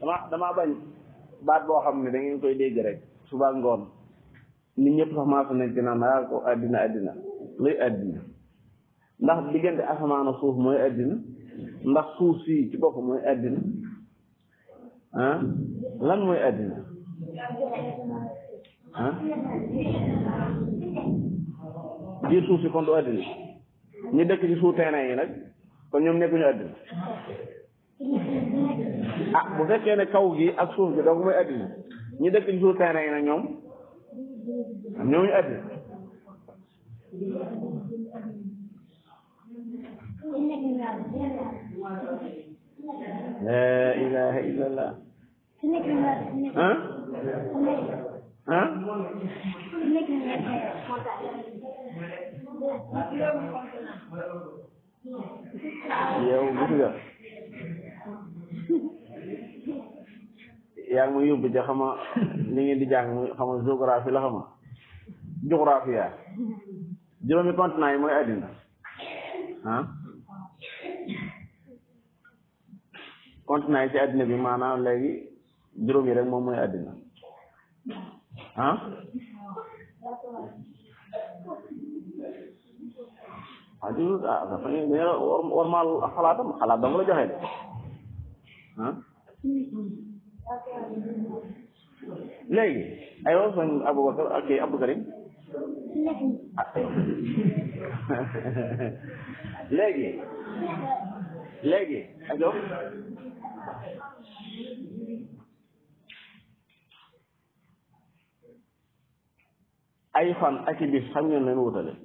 dama damaa bañ baat boo xam ne da ngeen koy dégg rek suba ngoon nit ñëpp sax maa fa nekk naan naa ko àddina àddina luy àddina ndax diggante asamaan ak suuf mooy àddina ndax suuf si ci bopp mooy àddina ah lan mooy àddina ah biir suuf si kon du àddina ñi dëkk ci suuf terrain yi nag kon ñoom nekkuñu àddina ah bu fekkee ne kaw gi ak suuf gi donc mooy àddina ñi dëkk ci suuf terrain yi nag ñoom ñooñu àddina la ilaha illallah ah ah yow gis nga yaa ngi ma yóbbu ca xama li ngeen di jàng muy xama géographie la xama géographie yaa juróomi continent yi mooy àddina ah continent yi ci àddina bi maanaam léegi juróom yi rek moom mooy àddina ah ah di ah dafa ne dañu la war war maal xalaatam xalaat dama la joxe de ah léegi aywa sëñ Aboubacar ak kii Abdou Karim ah léegi léegi ajo ay fan ak i bis xam ngeen leen wutale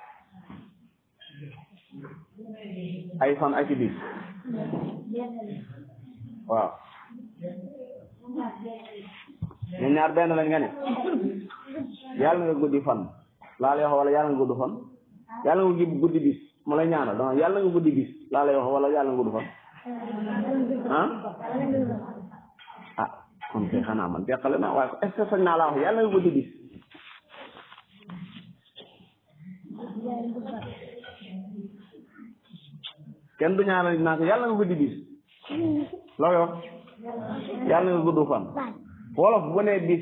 ay fan ak i bis waaw ñun ñaar benn lañ nga ne yàlla nga guddi fan laa lay wax wala yàlla nga gudd fan yàlla nga guddi bis ma lay ñaanal donc yàlla nga guddi bis laa lay wax wala yàlla nga gudd fan ah ah kon kay xanaa man teqale na waaye est ce que sañ naa laa wax yàlla nga guddi bis kenn du ñaanal naa ko yàlla nga guddi bis loo koy wax yàlla nga gudd fan wolof bu ne bis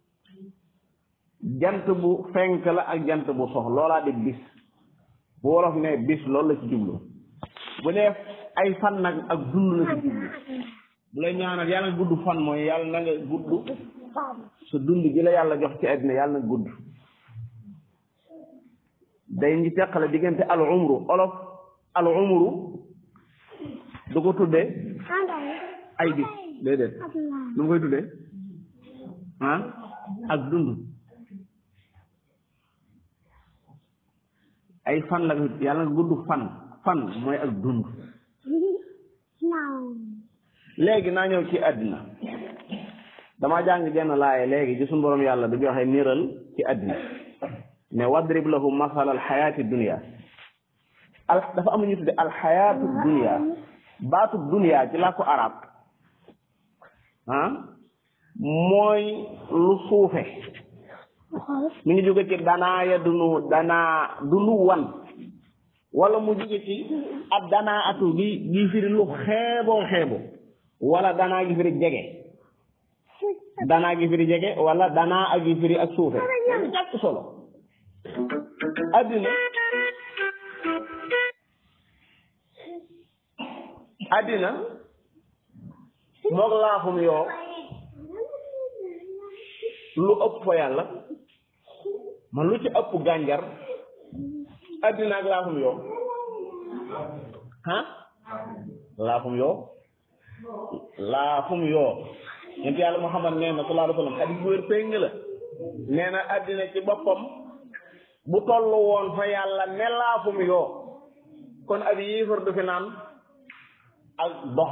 jant bu fenk la ak jant bu sox loolaa di bis bu wolof ne bis loolu la ci jublu bu ne ay fan nag ak dund la ci jublu bu lay ñaanal yàlla nga gudd fan mooy yàlla na nga gudd sa dund gi la yàlla jox ci àddina yàlla na gudd day ngi teqale diggante al umru olof al umru du ko tuddee ay bis déedéet lu mu koy tuddee ah ak dund ay fan la yàlla nga gudd fan fan mooy ak dund léegi naa ñëw ci àddina dama jàng genn laaye léegi ci suñu borom yàlla du joxe niral ci àddina ne wadrib lahum masal al xayaati dunia al dafa am ñu tudde al xayaatu dunia baatu dunia ci làkku arab ah mooy lu suufe mi ngi jóge ci danaa ya dunu danaa dunu wan wala mu jóge ci ab danaa atu gi gi firi lu xeeboo xeebo wala danaa gi firi jege danaa gi firi jege wala danaa ak gi firi ak suufe lu ñàkk solo addina addina moog laafum yoo lu ëpp fa yàlla man lu ci ëpp gànjar addina ak laafum yoo ah laafum yoo laafum yoo ñent yàlla Muhammad nee na sallallahu alayhi wa sallam hadis bu wér péng la nee na addina ci boppam bu tollu woon fa yàlla ne laafum yoo kon ab yéefar du fi naan ak dox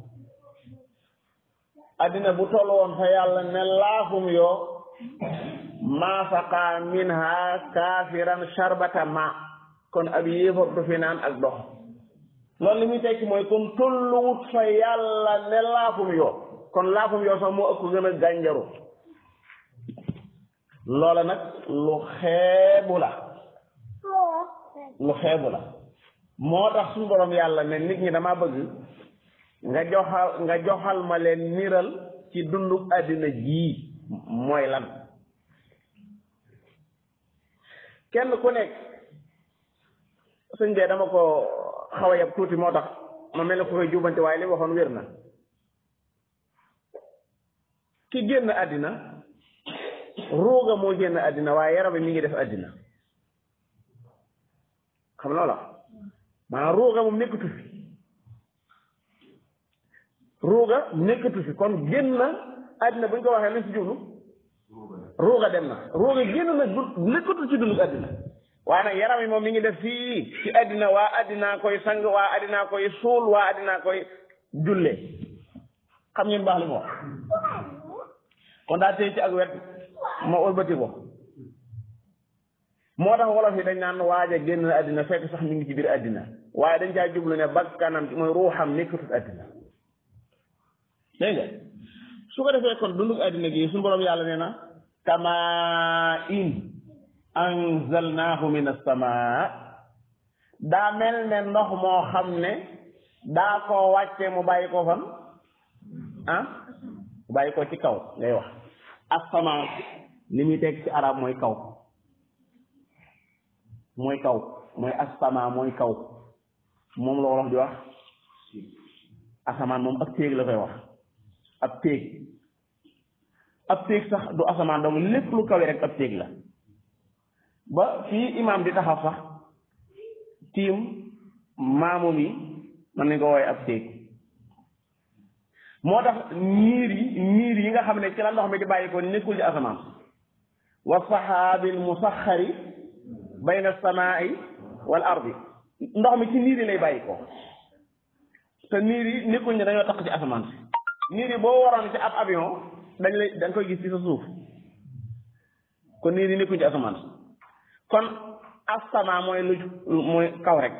addina bu tollu woon fa yàlla ne laafum yoo maa saqa minha kaafiran sharbata ma kon ab yéefar du fi naan ak dox loolu li muy tekki mooy kon tolluwut fa yàlla ne laafum yoo kon laafum yoo sax moo ëpp gën a gànjaru loola nag lu xeebu la lu xeebu la moo tax suñu borom yàlla ne nit ñi dama bëgg nga joxal nga joxal ma leen niral ci dundu àddina jii mooy lan kenn ku nekk sëñ bee dama ko xaw a yab tuuti moo tax ma mel ne ko koy jubante waaye li waxoon wér na ki génn àddina ruuga moo génn àddina waaye yaram mi ngi def àddina xam loola maanaam ruuga moom nekkatu fi ruuga nekkatu fi kon génn na àddina bu ñu ko waxee lañ ci jublu ruuga dem na ruuga génn na du nekkatu ci dundu àddina waaye nag yaram yi moom mi ngi def fii ci àddina waa àddinaa koy sang waa àddinaa koy suul waa àddinaa koy julle xam ngeen baax li mu wax kon daa tey ci ak wet ma ëlbati ko moo tax wolof yi dañ naan waaja génn na àddina fekk sax mi ngi ci biir àddina waaye dañ caa jublu ne bakkanam mooy ruuxam nekkatut àddina dégg nga su ko defee kon dundug àddina gi suñu borom yàlla nee na kama in anzalnaahu min as-samaa daa mel ne ndox moo xam ne daa koo wàcce mu bàyyi ko fan ah mu bàyyi ko ci kaw ngay wax as-samaa li muy teg ci arab mooy kaw mooy kaw mooy as-samaa mooy kaw moom la wolof di wax asamaan moom ab téeg la koy wax ab téeg ab téeg sax du asamaan dong lépp lu kawe rek ab téeg la ba fii imaam di taxaw sax tiim maamu mi man nañ ko wooye ab téeg moo tax niir yi niir yi nga xam ne ci la ndox mi di bàyyi ko nekkul ci asamaan wa saxaabil musaxari bayna samaai wal ardi ndox mi ci niir yi lay bàyyi ko te niir yi nekkul ne dañoo tax ci asamaan si niir yi boo waroon ci ab avion dañ lay da nga koy gis ci sa suuf kon niir yi nekkuñ ci asamaan si kon asama mooy lu mooy kaw rek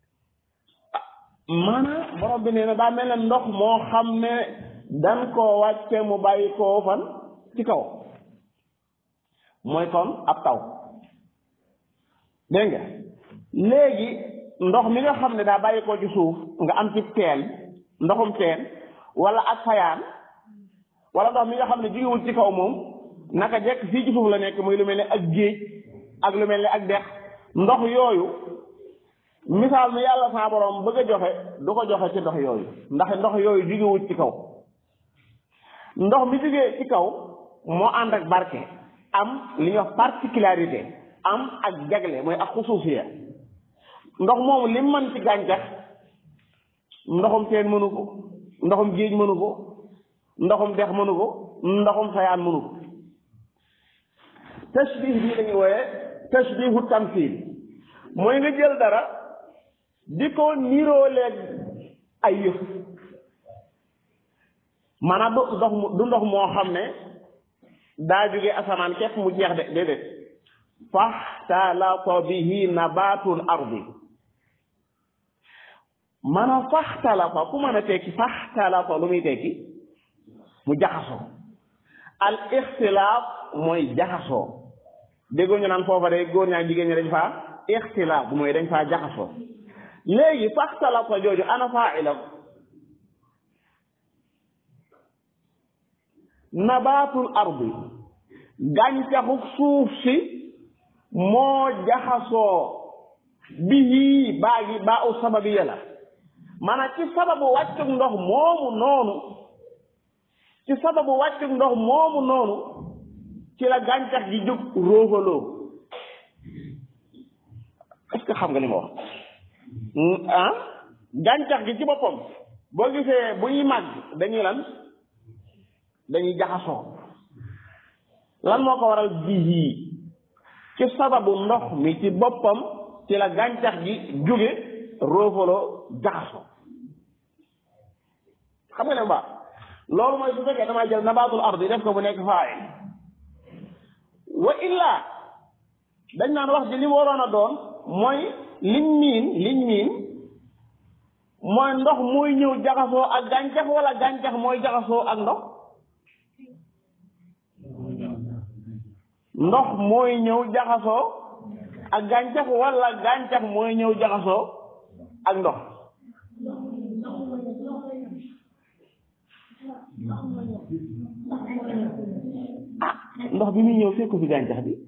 maanaam borom bi nee na daa mel ne ndox moo xam ne dan koo wàcce mu bàyyi koo fan ci kaw mooy kon ab taw dégg nga léegi ndox mi nga xam ne daa bàyyi koo ci suuf nga am ci teen ndoxum teen wala ak fayaan wala ndox mi nga xam ne jógewul ci kaw moom naka jekk fii ci suuf la nekk muy lu mel ne ak géej ak lu mel ne ak dex ndox yooyu misaal mi yàlla saa borom bëgg a joxe du ko joxe ci ndox yooyu ndax ndox yooyu jógewul ci kaw ndox mi jógee ci kaw moo ànd ak barke am li ñuy wax particularité am ak jagle mooy ak xusuusiya ndox moomu li mën ci gàncax ndoxum teen mënu ko ndoxum géej mënu ko ndoxum dex mënu ko ndoxum sayaan mënu ko tashbih bii lañuy wooye tashbihu tamsil mooy nga jël dara di ko nirooleeg ay yëf maanaam du ndox mu du ndox moo xam ne daa jóge asamaan képp mu jeex de déedéet faxtalata bihi nabatul ardi maanaam faxtalata ku mën a tekki faxtalata lu muy tekki mu jaxasoo al ixtilaaf mooy jaxasoo déggoo ñu naan foofa de góor ñaa jigéen ñi dañ faa ixtilaaf mooy dañ faa jaxasoo léegi faxtalata jooju ana faa'ila nabaatul ardi gàncaxu suuf si moo jaxasoo bihi baa gi baa u sababiya la maanaam ci sababu wàccug ndox moomu noonu ci sababu wàccug ndox moomu noonu ci la gàncax gi jóg róogaloo est-ce que xam nga li ma wax ah gàncax gi ci boppam boo gisee bu ñuy màgg dañuy lan dañuy jaxasoo lan moo ko waral bihi ci sababu ndox mi ci boppam ci la gàncax gi jóge roofaloo jaxasoo xam nga ne bu baax loolu mooy su fekkee damaa jël nabaatul ardi def ko bu nekk faa'il wa illa dañ naan wax ji li waroon a doon mooy liñ miin liñ miin mooy ndox mooy ñëw jaxasoo ak gàncax wala gàncax mooy jaxasoo ak ndox ndox mooy ñëw jaxasoo ak gàncax wala gàncax mooy ñëw jaxasoo ak ndox ah ndox bi muy ñëw fekku fi gàncax bi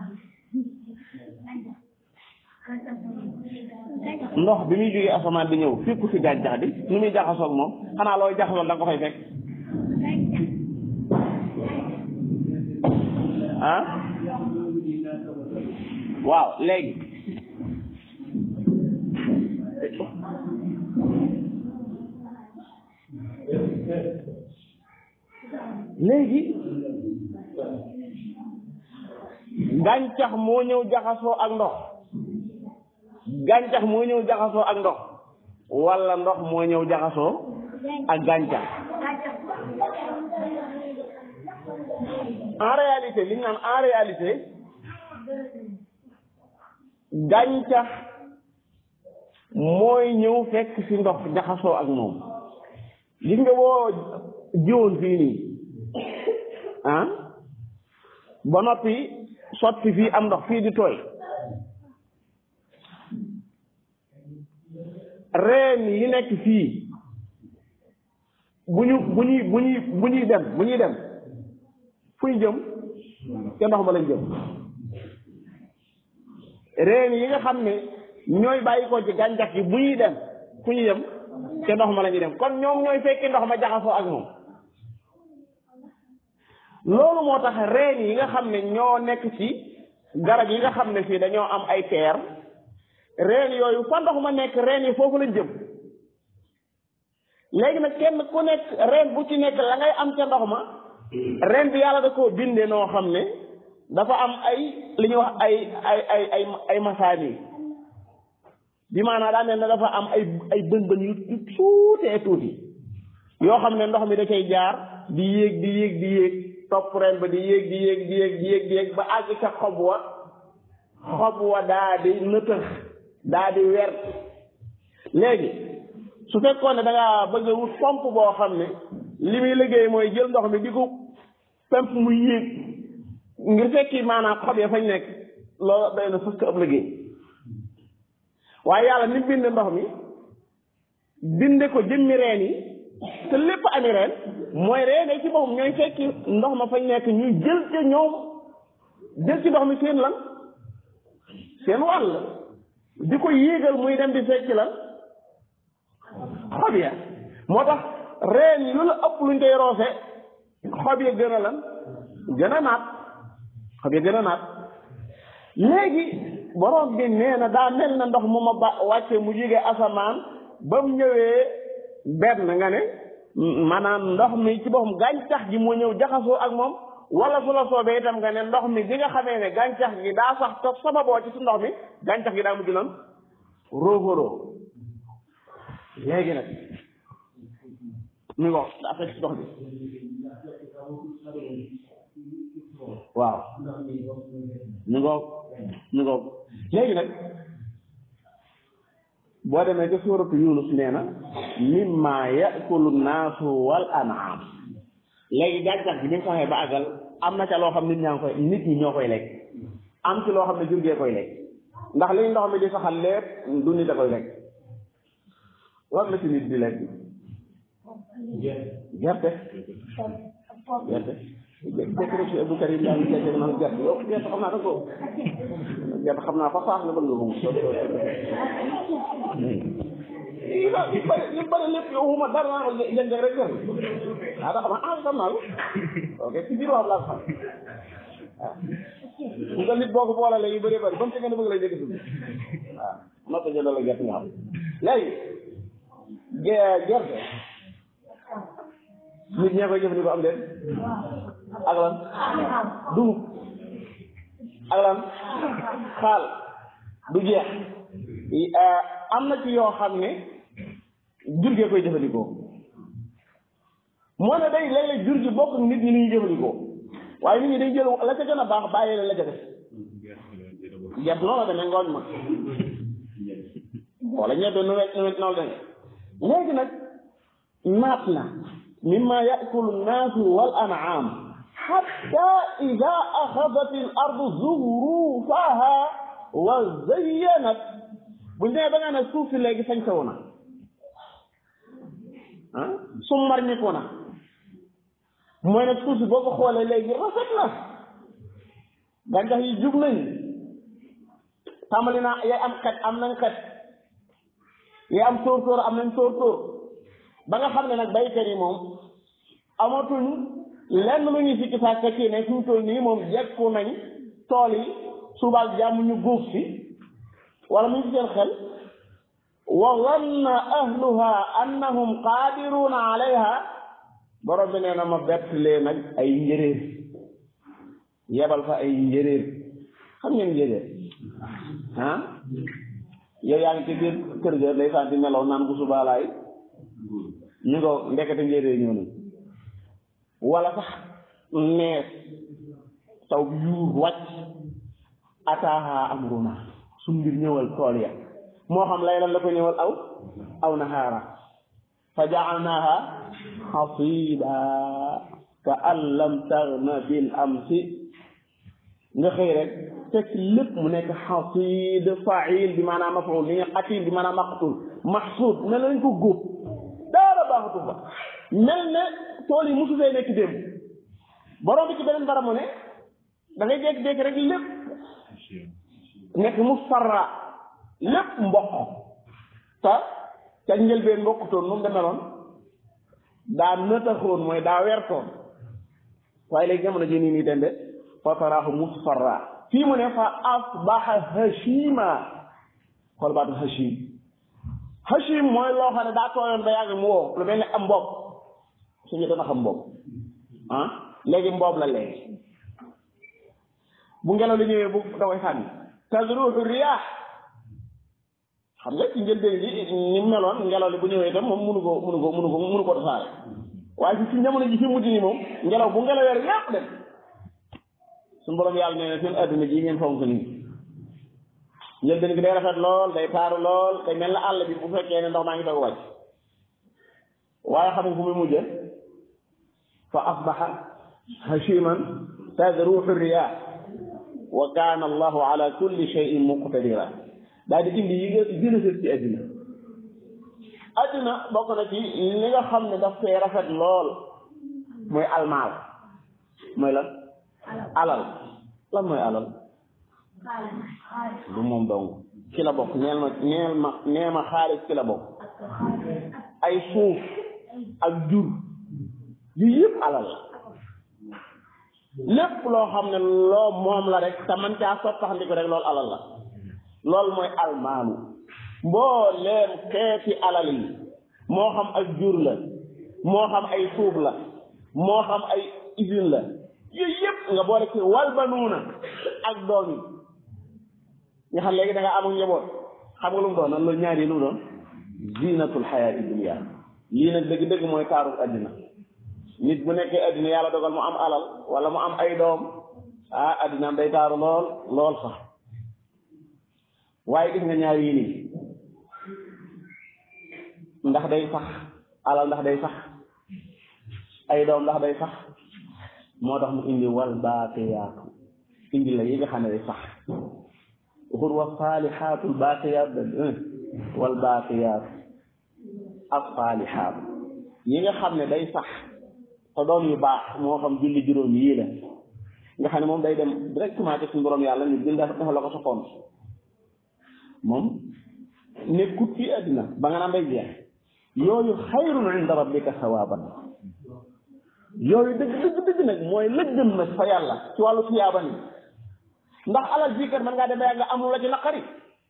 ndox bi muy jógee asamaan di ñëw fekku fi gàncax bi nu muy jaxasoog moom xanaa looy jaxasoog da nga ko fay fekk ah waaw léegi léegi gàncax moo ñëw jaxasoo ak ndox gàncax moo ñëw jaxasoo ak ndox walla ndox moo ñëw jaxasoo ak gàncax en réalité li ñu naan en réalité gàncax mooy ñëw fekk ci ndox jaxasoo ak moom gis nga boo jiwoon fii nii ah ba noppi sotti fii am ndox fii di tooy reen yi nekk fii bu ñu bu ñuy bu ñuy bu ñuy dem bu ñuy dem fu ñu jëm ca ndox ma lañ jëm reen yi nga xam ne ñooy bàyyi ko ci gàncax gi bu ñuy dem fu ñu jëm ca ndox ma la ñuy dem kon ñoom ñooy fekki ndox ma jaxasoo ak moom loolu moo tax reen yi nga xam ne ñoo nekk ci garab yi nga xam ne fii dañoo am ay teer reen yooyu fa ndox ma nekk reen yi foofu lañ jëm léegi nag kenn ku nekk reen bu ci nekk la ngay am ca ndox ma reen bi yàlla da koo bindee noo xam ne dafa am ay li ñuy wax ay ay ay ay ay masaani bi maanaam daa mel ne dafa am ay ay bën bën yu tuutee tuuti yoo xam ne ndox mi da cay jaar di yéeg di yéeg di yéeg topp reen ba di yéeg di yéeg di yéeg di yéeg di yéeg ba àgg ca xob wa xob wa daa di nëtëx daa di wert léegi su fekkoon ne da ngaa bëgg a wut pompe boo xam ne li muy liggéey mooy jël ndox mi di ko pemp mu yéeg ngir fekki maanaam xob ya fañ nekk loolu day na fëkk ab liggéey waaye yàlla ni bind ndox mi binde ko jëmmi reen yi te lépp ami reen mooy reen yi ci boppam ñooy fekki ndox ma fañ nekk ñuy jël ca ñoom jël ci ndox mi seen lan seen wàll di ko yéegal muy dem di fekki lan xob ya moo tax reen yi lu la ëpp luñ koy roose xob ya gën a lan gën a naat xob ya gën a naat léegi borom bi nee na daa mel na ndox mu ma ba wàcce mu jóge asamaan ba mu ñëwee benn nga ne maanaam ndox mi ci boppam gàncax gi moo ñëw jaxasoo ak moom wala su la soobee itam nga ne ndox mi bi nga xamee ne gàncax gi daa sax te sababoo ci su ndox mi gàncax gi daa mujj lan róofaroo léegi nag mi ngo daa fekk ci ndox bi waaw mi ngo mi ngo léegi nag boo demee ca suuratu yunus nee na mimma yakulu naasu wal an'am léegi gàncax gi bi nga ko waxee ba àggal am na ca loo xam nit ñaa ngi koy nit ñi ñoo koy lekk am ci loo xam ne jur gee koy lekk ndax liy ndox mi di saxal lépp du nit a koy lekk war la ci nit di lekk gerte gerte jekk rek si Abdou Karim daal jekk naan gerte yow gerte xam naa da ko gerte xam naa fa saax la bëgg nga ko li bëri li bëri lépp yow xuma dara naa ko jënd rek gerte ah da xam naa ah xam naa la ok ci biir wax laa ko xam waaw bu nga nit boo ko boolalee yu bëri bëri ba mu fekkee ne bëgg lay dégg suuf waaw noppi jëndal la gerte nga xam léegi gerte nit ñee koy jëfandikoo am déet ak lan dugub ak lan xaal du jeex am na ci yoo xam ne jur gee koy jëfandikoo moo ne day léeg-léeg jur gi bokk nit ñi ñuy jëfandikoo waaye nit ñi day jël la ca gën a baax bàyyi la la ca def gerte noonu la demee ngooñ ma wala ñebe nu wet nu wet noonu demee léegi nag naat na mimma yakulu nnaasu wal an'am hatta ida axadat al ardu zuxrufaha wa zayyanat buñ demee ba nga ne suuf si léegi sañ sawu na ah summar ñiku na mooy ne suuf si boo ko xoolee léegi rafet na gàncax yi jub nañ tàmbali naa yay am xet am nañ xet yay am tóor tóor am nañ tóor tóor ba nga xam ne nag baykat yi moom amatuñ lenn lu ñuy sikki sàkk ci ne fi mu toll nii moom jekku nañ tool yi subaak jàmm ñu góob si wala mu ngi seen xel wa zanna ahluha annahum qaadiruuna alayha borom bi nee na ma bett lee nag ay njëréer yebal fa ay njëréer xam ngeen njëréer ah yow yaa ngi ci biir kër ga lay sant melaw naan bu subaalaay ñu ko ndekete njëréer ñoo nañ wala sax nees taw bi yuur wàcc ataaha amruna su mbir ñëwal tool ya moo xam lay lan la ko ñëwal aw aw nahaara fa jaalnaaha xasida ka an lam taghna bil amsi nga xëy rek fekk lépp mu nekk xasid fail bi maanaam maful li nga qatil bi maanaam maqtul maxsuud mel na lañ ko góob daara baaxatu fa mel ne tool yi mosu fee nekk démb borom bi ci beneen bara mu ne da ngay jékki-jékki rek lépp nekk mu farra lépp mboq te ca njëlbeen mboqutoon nu mu demeloon daa nëtaxoon mooy daa wertoon waaye léegi jamono ji nii nii tembe fa taraahu musfarra fii mu ne fa asbaha hashima xool baatu hashim hashim mooy loo xam ne daa tooyoon ba yàgg mu woo lu mel ne am mbob suñu dana xam mbob ah léegi mboob la léegi bu ngelaw li ñëwee bu da koy sànni tazruhu riyaax xam nga ci njëlbeen gi ni meloon ngelaw li bu ñëwee itam moom mënu ko mënu ko mënu ko mënu ko tasaare waaye ci jamono ji fi mujj nii moom ngelaw bu ngelawee rek yàpp dem suñu borom yàlla nee na seen adduna ji ngeen fonk nii njëlbeen gi day rafet lool day taaru lool day mel na àll bi bu fekkee ne ndox maa ngi doog wàcc waaye xam nga fu muy mujje fa asbaha hashiman tadruhu riyah wa kaana allahu ala kulli shay'in muqtadira daal di indi yi nga gën a sët ci adduna adduna bokk na ci li nga xam ne daf fee rafet lool mooy almaal mooy lan alal lan mooy alal du moom dong ci la bokk neel ma neel ma nee ma xaalis ci la bokk ay suuf ak jur yu yëpp alal la lépp loo xam ne loo moom la rek te man caa sottaxndiku rek loolu alal la loolu mooy almaalu mbooleem xeeti alal yi moo xam ak jur la moo xam ay suuf la moo xam ay usine la yooyu yëpp nga boole ci wal banuuna ak doom yi nga xam léegi da nga amul njaboot xam nga lu mu doon nan loolu ñaari lu mu doon zinatul xayaati dunia lii nag dëgg-dëgg mooy taaru addina nit bu nekkee addina yàlla dogal mu am alal wala mu am ay doom ah addinaam day taaru lool lool sax waaye gis nga ñaar yii nii ndax day sax alal ndax day sax ay doom ndax day sax moo tax mu indi wal baaqiyaatu indi la yi nga xam ne day sax waxul wa saalihaatul baaqiyaat da wal baaqiyaatu as saalihaatu yi nga xam ne day sax te doom yu baax moo xam julli juróom yii la nga xam ne moom day dem directement ci suñu borom yàlla ñu bind dafa la ko sa compte moom nekkut fii àddina ba nga naan day jeex yooyu xayrun inda rabbika sawaaban yooyu dëgg dëgg dëgg nag mooy lëggëm nag fa yàlla ci wàllu tiyaaba ni ndax alal jii kat mën ngaa demee nga am lu la ci naqari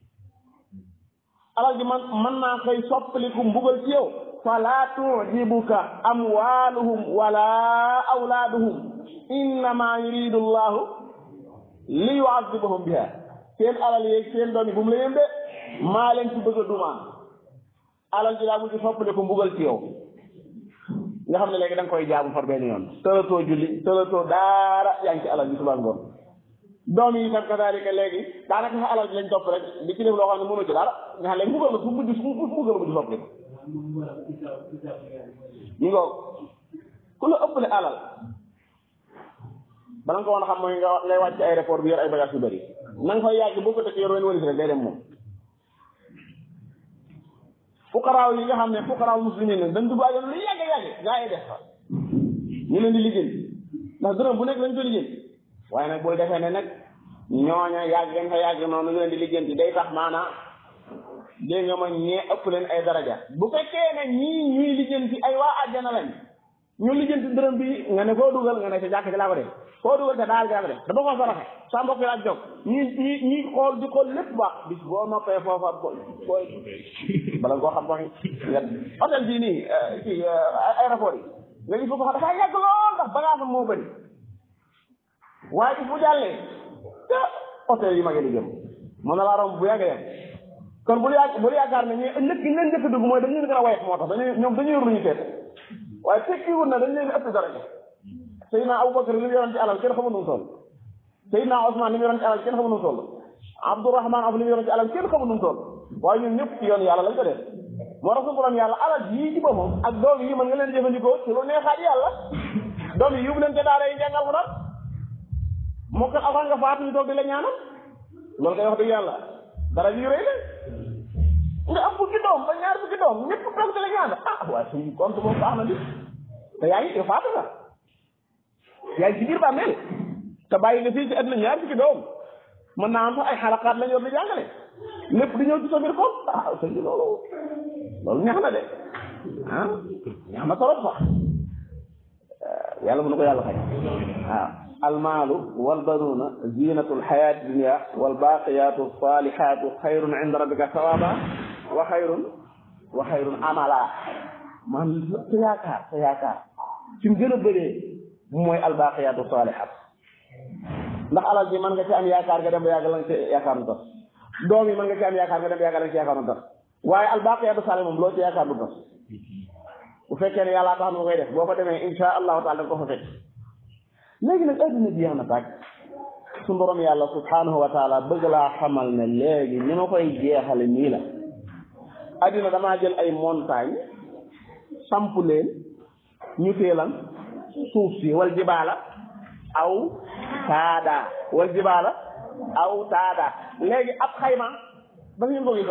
alal ji man mën naa koy soppaliku mbugal ci yow fala tujibuka amwaluhum wala awlaaduhum innama yuridu llahu li yuazibahum biha seen alal yeeg seen doom yi bu mu la yëmbe maa leen ci bëgg a dumaan alal ji daa mujj soppaliku mbugal ci yow nga xam ne léegi da nga koy jaamu far benn yoon tëlatoo julli tëlatoo daara yaa ngi ci alal ji suba ngoon doom yi tam kadaalika léegi daanaka sa alal ji lañ topp rek di ci def loo xam ne mënu ci dara nga xam léegi mbugal la fu mujj fu mbugal la mujj soppali ko ñu ngoog ku la ëppale alal bala nga ko woon a xam mooy nga ngay wàcc aéroport bi yor ay bagage yu bëri na nga fay yàgg boo ko tëkkee yor wenn walis rek day dem moom fukaraaw yi nga xam ne fukaraaw muslimin nag dañ dugg àjjana lu yàgg yàgg gaa yi def fa ñu leen di lijjanti ndax dërëm bu nekk lañ ko lijjanti waaye nag bul defee ne nag ñooña yàgg ngeen fa yàgg noonu ñu leen di lijjanti day tax maanaa dégg nga ma ñee ëpp leen ay daraja bu fekkee ne ñii ñuy lijjanti ay waa àjjana lañ ñu lijjanti dërëm bi nga ne foo dugal nga ne sa jàkk ci laa ko def foo dugal te daal jaa ko def dama ko saraxe sa mbokk laa jóg ñi ñi ñi xool di xool lépp baax bis boo noppee foofa bo booy bala nga koo xam waxi nga hôtel bii nii ci aéroport yi nga gis foofu xam dafaa yàgg lool ndax bagage am moo bëri waaye bis bu jàllee te hôtel yi ma ngi di jëm mën na laa romb bu yàgg dem kon bul yaag bul yaakaar ne ñu ëllëg gi leen njëkk a dugg mooy dañu leen gën a woyof moo tax dañuy ñoom dañuy yor lu ñu seet waaye tekkiwul na dañ leen ëpp daraja Seydina Aboubacar li mu yoroon ci alal kenn xamul nu mu toll Seydina Ousmane li mu yoroon ci alal kenn xamul nu mu toll Abdourahman af li mu yoroon ci alal kenn xamul nu mu toll waaye ñun ñëpp ci yoon yàlla lañ ko def moo tax su borom yàlla alal yii ci boppam ak doom yi mën nga leen jëfandikoo ci lu neexaat yàlla doom yi yóbbu leen ca daara yi jàngal mu daal moo kat avant nga faatu ñu toog di la ñaanal loolu koy wax dëgg yàlla dara yu rëy la nga am fukki doom ba ñaar fukki doom ñëpp toog di la ñaanal ah waaye suñu compte boobu baax na di te yaa ngi yow faatu nga yaa ngi ci biir bàmmeel te bàyyi nga fii ci àdduna ñaar fukki doom mën naa am sax ay xalaqaat lañ yor di jàngale lépp di ñëw ci sa biir compte ah sëñ bi loolu loolu neex na de ah neex na trop sax yàlla mën na ko yàlla xëy waaw almaalu walbanuuna zinatu alxayaati dunia walbaqiyatu salihatu xayrun inda rabbika sawaba wa xayrun wa xayrun amala man sa yaakaar sa yaakaar fi mu gën a bëree mooy albaqiyatu salihat ndax alal ji mën nga ci am yaakaar nga dem ba yàgg la nga ci yaakaar nu tas doom yi mën nga ci am yaakaar nga dem ba yàgg la nga ci yaakaar nu tas waaye albaqiyatu salih moom loo ci yaakaar du tas bu fekkee ne yàllaa tax na koy def boo fa demee insha allahu taala da nga ko fa fekk léegi nag adduna bi jeex na tàkk su borom yàlla subhanahu wa taala bëgg laa xamal ne léegi ni ma koy jeexale nii la adduna damaa jël ay montagne samp leen ñu teelan suuf si wal jibaala aw taada wal jibaala aw taada léegi ab xayma dafa ngeen ko gis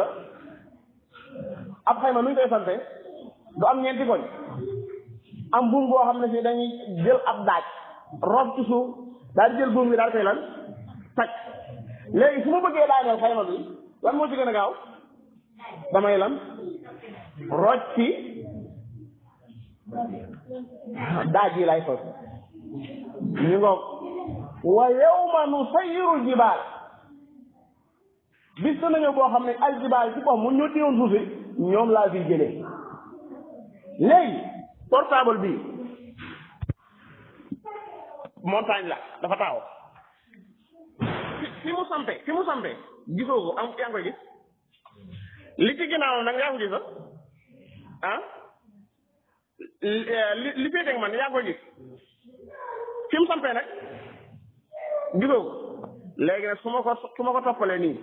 ab xayma nu ñu koy sante du am ñeenti koñ am buum boo xam ne si dañuy jël ab daaj rob ci suuf daal di jël buum bi daal koy lan takk léegi su ma bëggee daaneel xayma bi lan moo ci gën a gaaw damay lan roj ci daaj yi lay sos ñu ngoog wa yawma nusayyiru jibaal bis dana ñëw boo xam ne al jibaal ci boppam mu ñoo téewoon suuf si ñoom laa fi jëlee léegi portable bi montagne la dafa taaw fi fi mu sampe fi mu sampe gisoo ko am yaa ngi koy gis li ci ginnaaw nag yaa ngi ko gis ah li li féeteeg man yaa ngi koy gis fi mu sampee nag gisoo ko léegi nag su ma ko su ma ko toppalee nii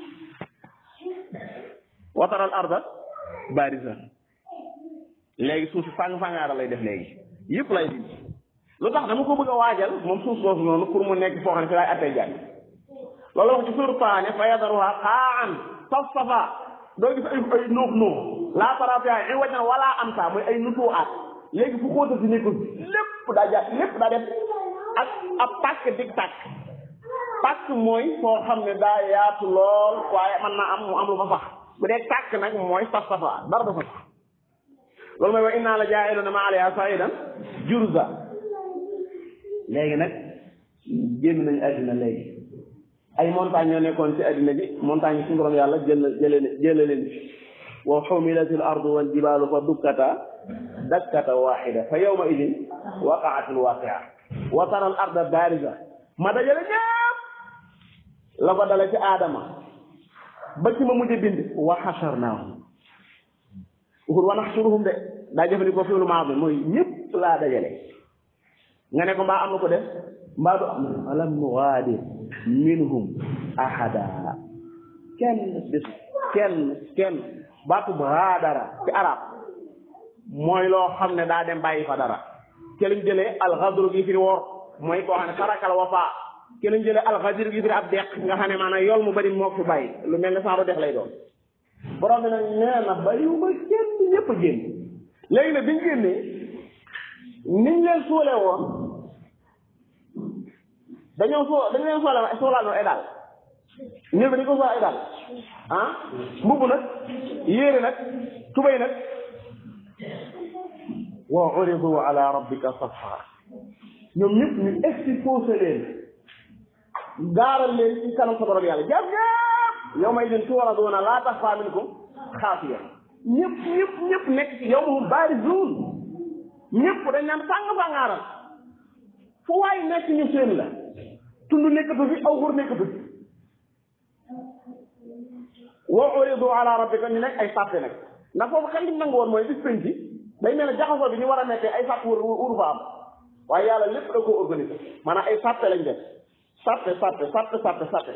wataral arda barisa léegi suuf si fang-fangaara lay def léegi yëpp lay dindi lu tax dama ko bëgg a waajal moom suuf soosu noonu pour mu nekk foo xam ne fi laay attee jàng loolu wax ci suur paane fa yadaruha xaan saf safa doo gis ay ay nuux nuux laa tarafiya i waj na wala am sa mooy ay nutuu aat léegi fu xóota si nekkul lépp daa jàpp lépp daa def ak ab pàkk dig tàkk pàkk mooy foo xam ne daa yaatu lool waaye mën naa am mu am lu fa sax bu dee tàkk nag mooy saf safa dara dafa sax loolu mooy wa inna la jaa'iluna ma alayha sa'idan jurza léegi nag génn nañu àddina léegi ay montagne ñoo nekkoon ci àddina bi montagne yi suñu borom yàlla jël jële jële leen fi wa xumilatil ardu wal jibaalu fa dukkata dakkata waxida fa yawma idin waqaatil waaqia wa tara al arda baariza ma dajale ñëpp la ko dale ci aadama ba ci ma mujj bind wa xasharnaahum waxul wa naxsuruhum de daa jëfandikoo fi lu maa bi mooy ñëpp laa dajale nga ne ko mbaa am na ko def mbaa du am alam nughaadir minhum ahada kenn des kenn kenn baatu ghaadara ci arab mooy loo xam ne daa dem bàyyi fa dara ke lañ jëlee alxadru gi firi woor mooy koo xam ne tarakal wafa ke lañ jëlee alxadir gi firi ab deq nga xam ne maanaam yool mu bari moo fi bàyyi lu mel ne saaru dex lay doon borom bi nag nee na bàyyiwuma kenn ñëpp a génn léegi nag biñ génnee niñ leen suule woon dañoo soo dañ leen suule suulaal ay daal ñëw bi dañ ko suulaal ay daal ah mbubb nag yéere nag tubay nag wa uridu ala rabbika safa ñoom ñëpp ñu exposé leen gaaral leen ci kanam sa borom yàlla jàpp ñëpp yow may din tuwaradoona laa taxfaa minkum xaafiya ñëpp ñëpp ñëpp nekk ci yow moom baarizuun ñëpp dañ naan fàng fàngaaral fu waay nekk ñu seen la tund nekkatu fi aw xur nekkatu fi wa uridu ala rabbika ñu nekk ay sàppe nag ndax foofu xel liñ nangu woon mooy bis penc day mel ne jaxasoo bi ñu war a nekkee ay sàpp wër wur fa am waaye yàlla lépp da koo organisé maanaam ay sàppe lañ def sàppe sàppe sàppe sàppe sàppe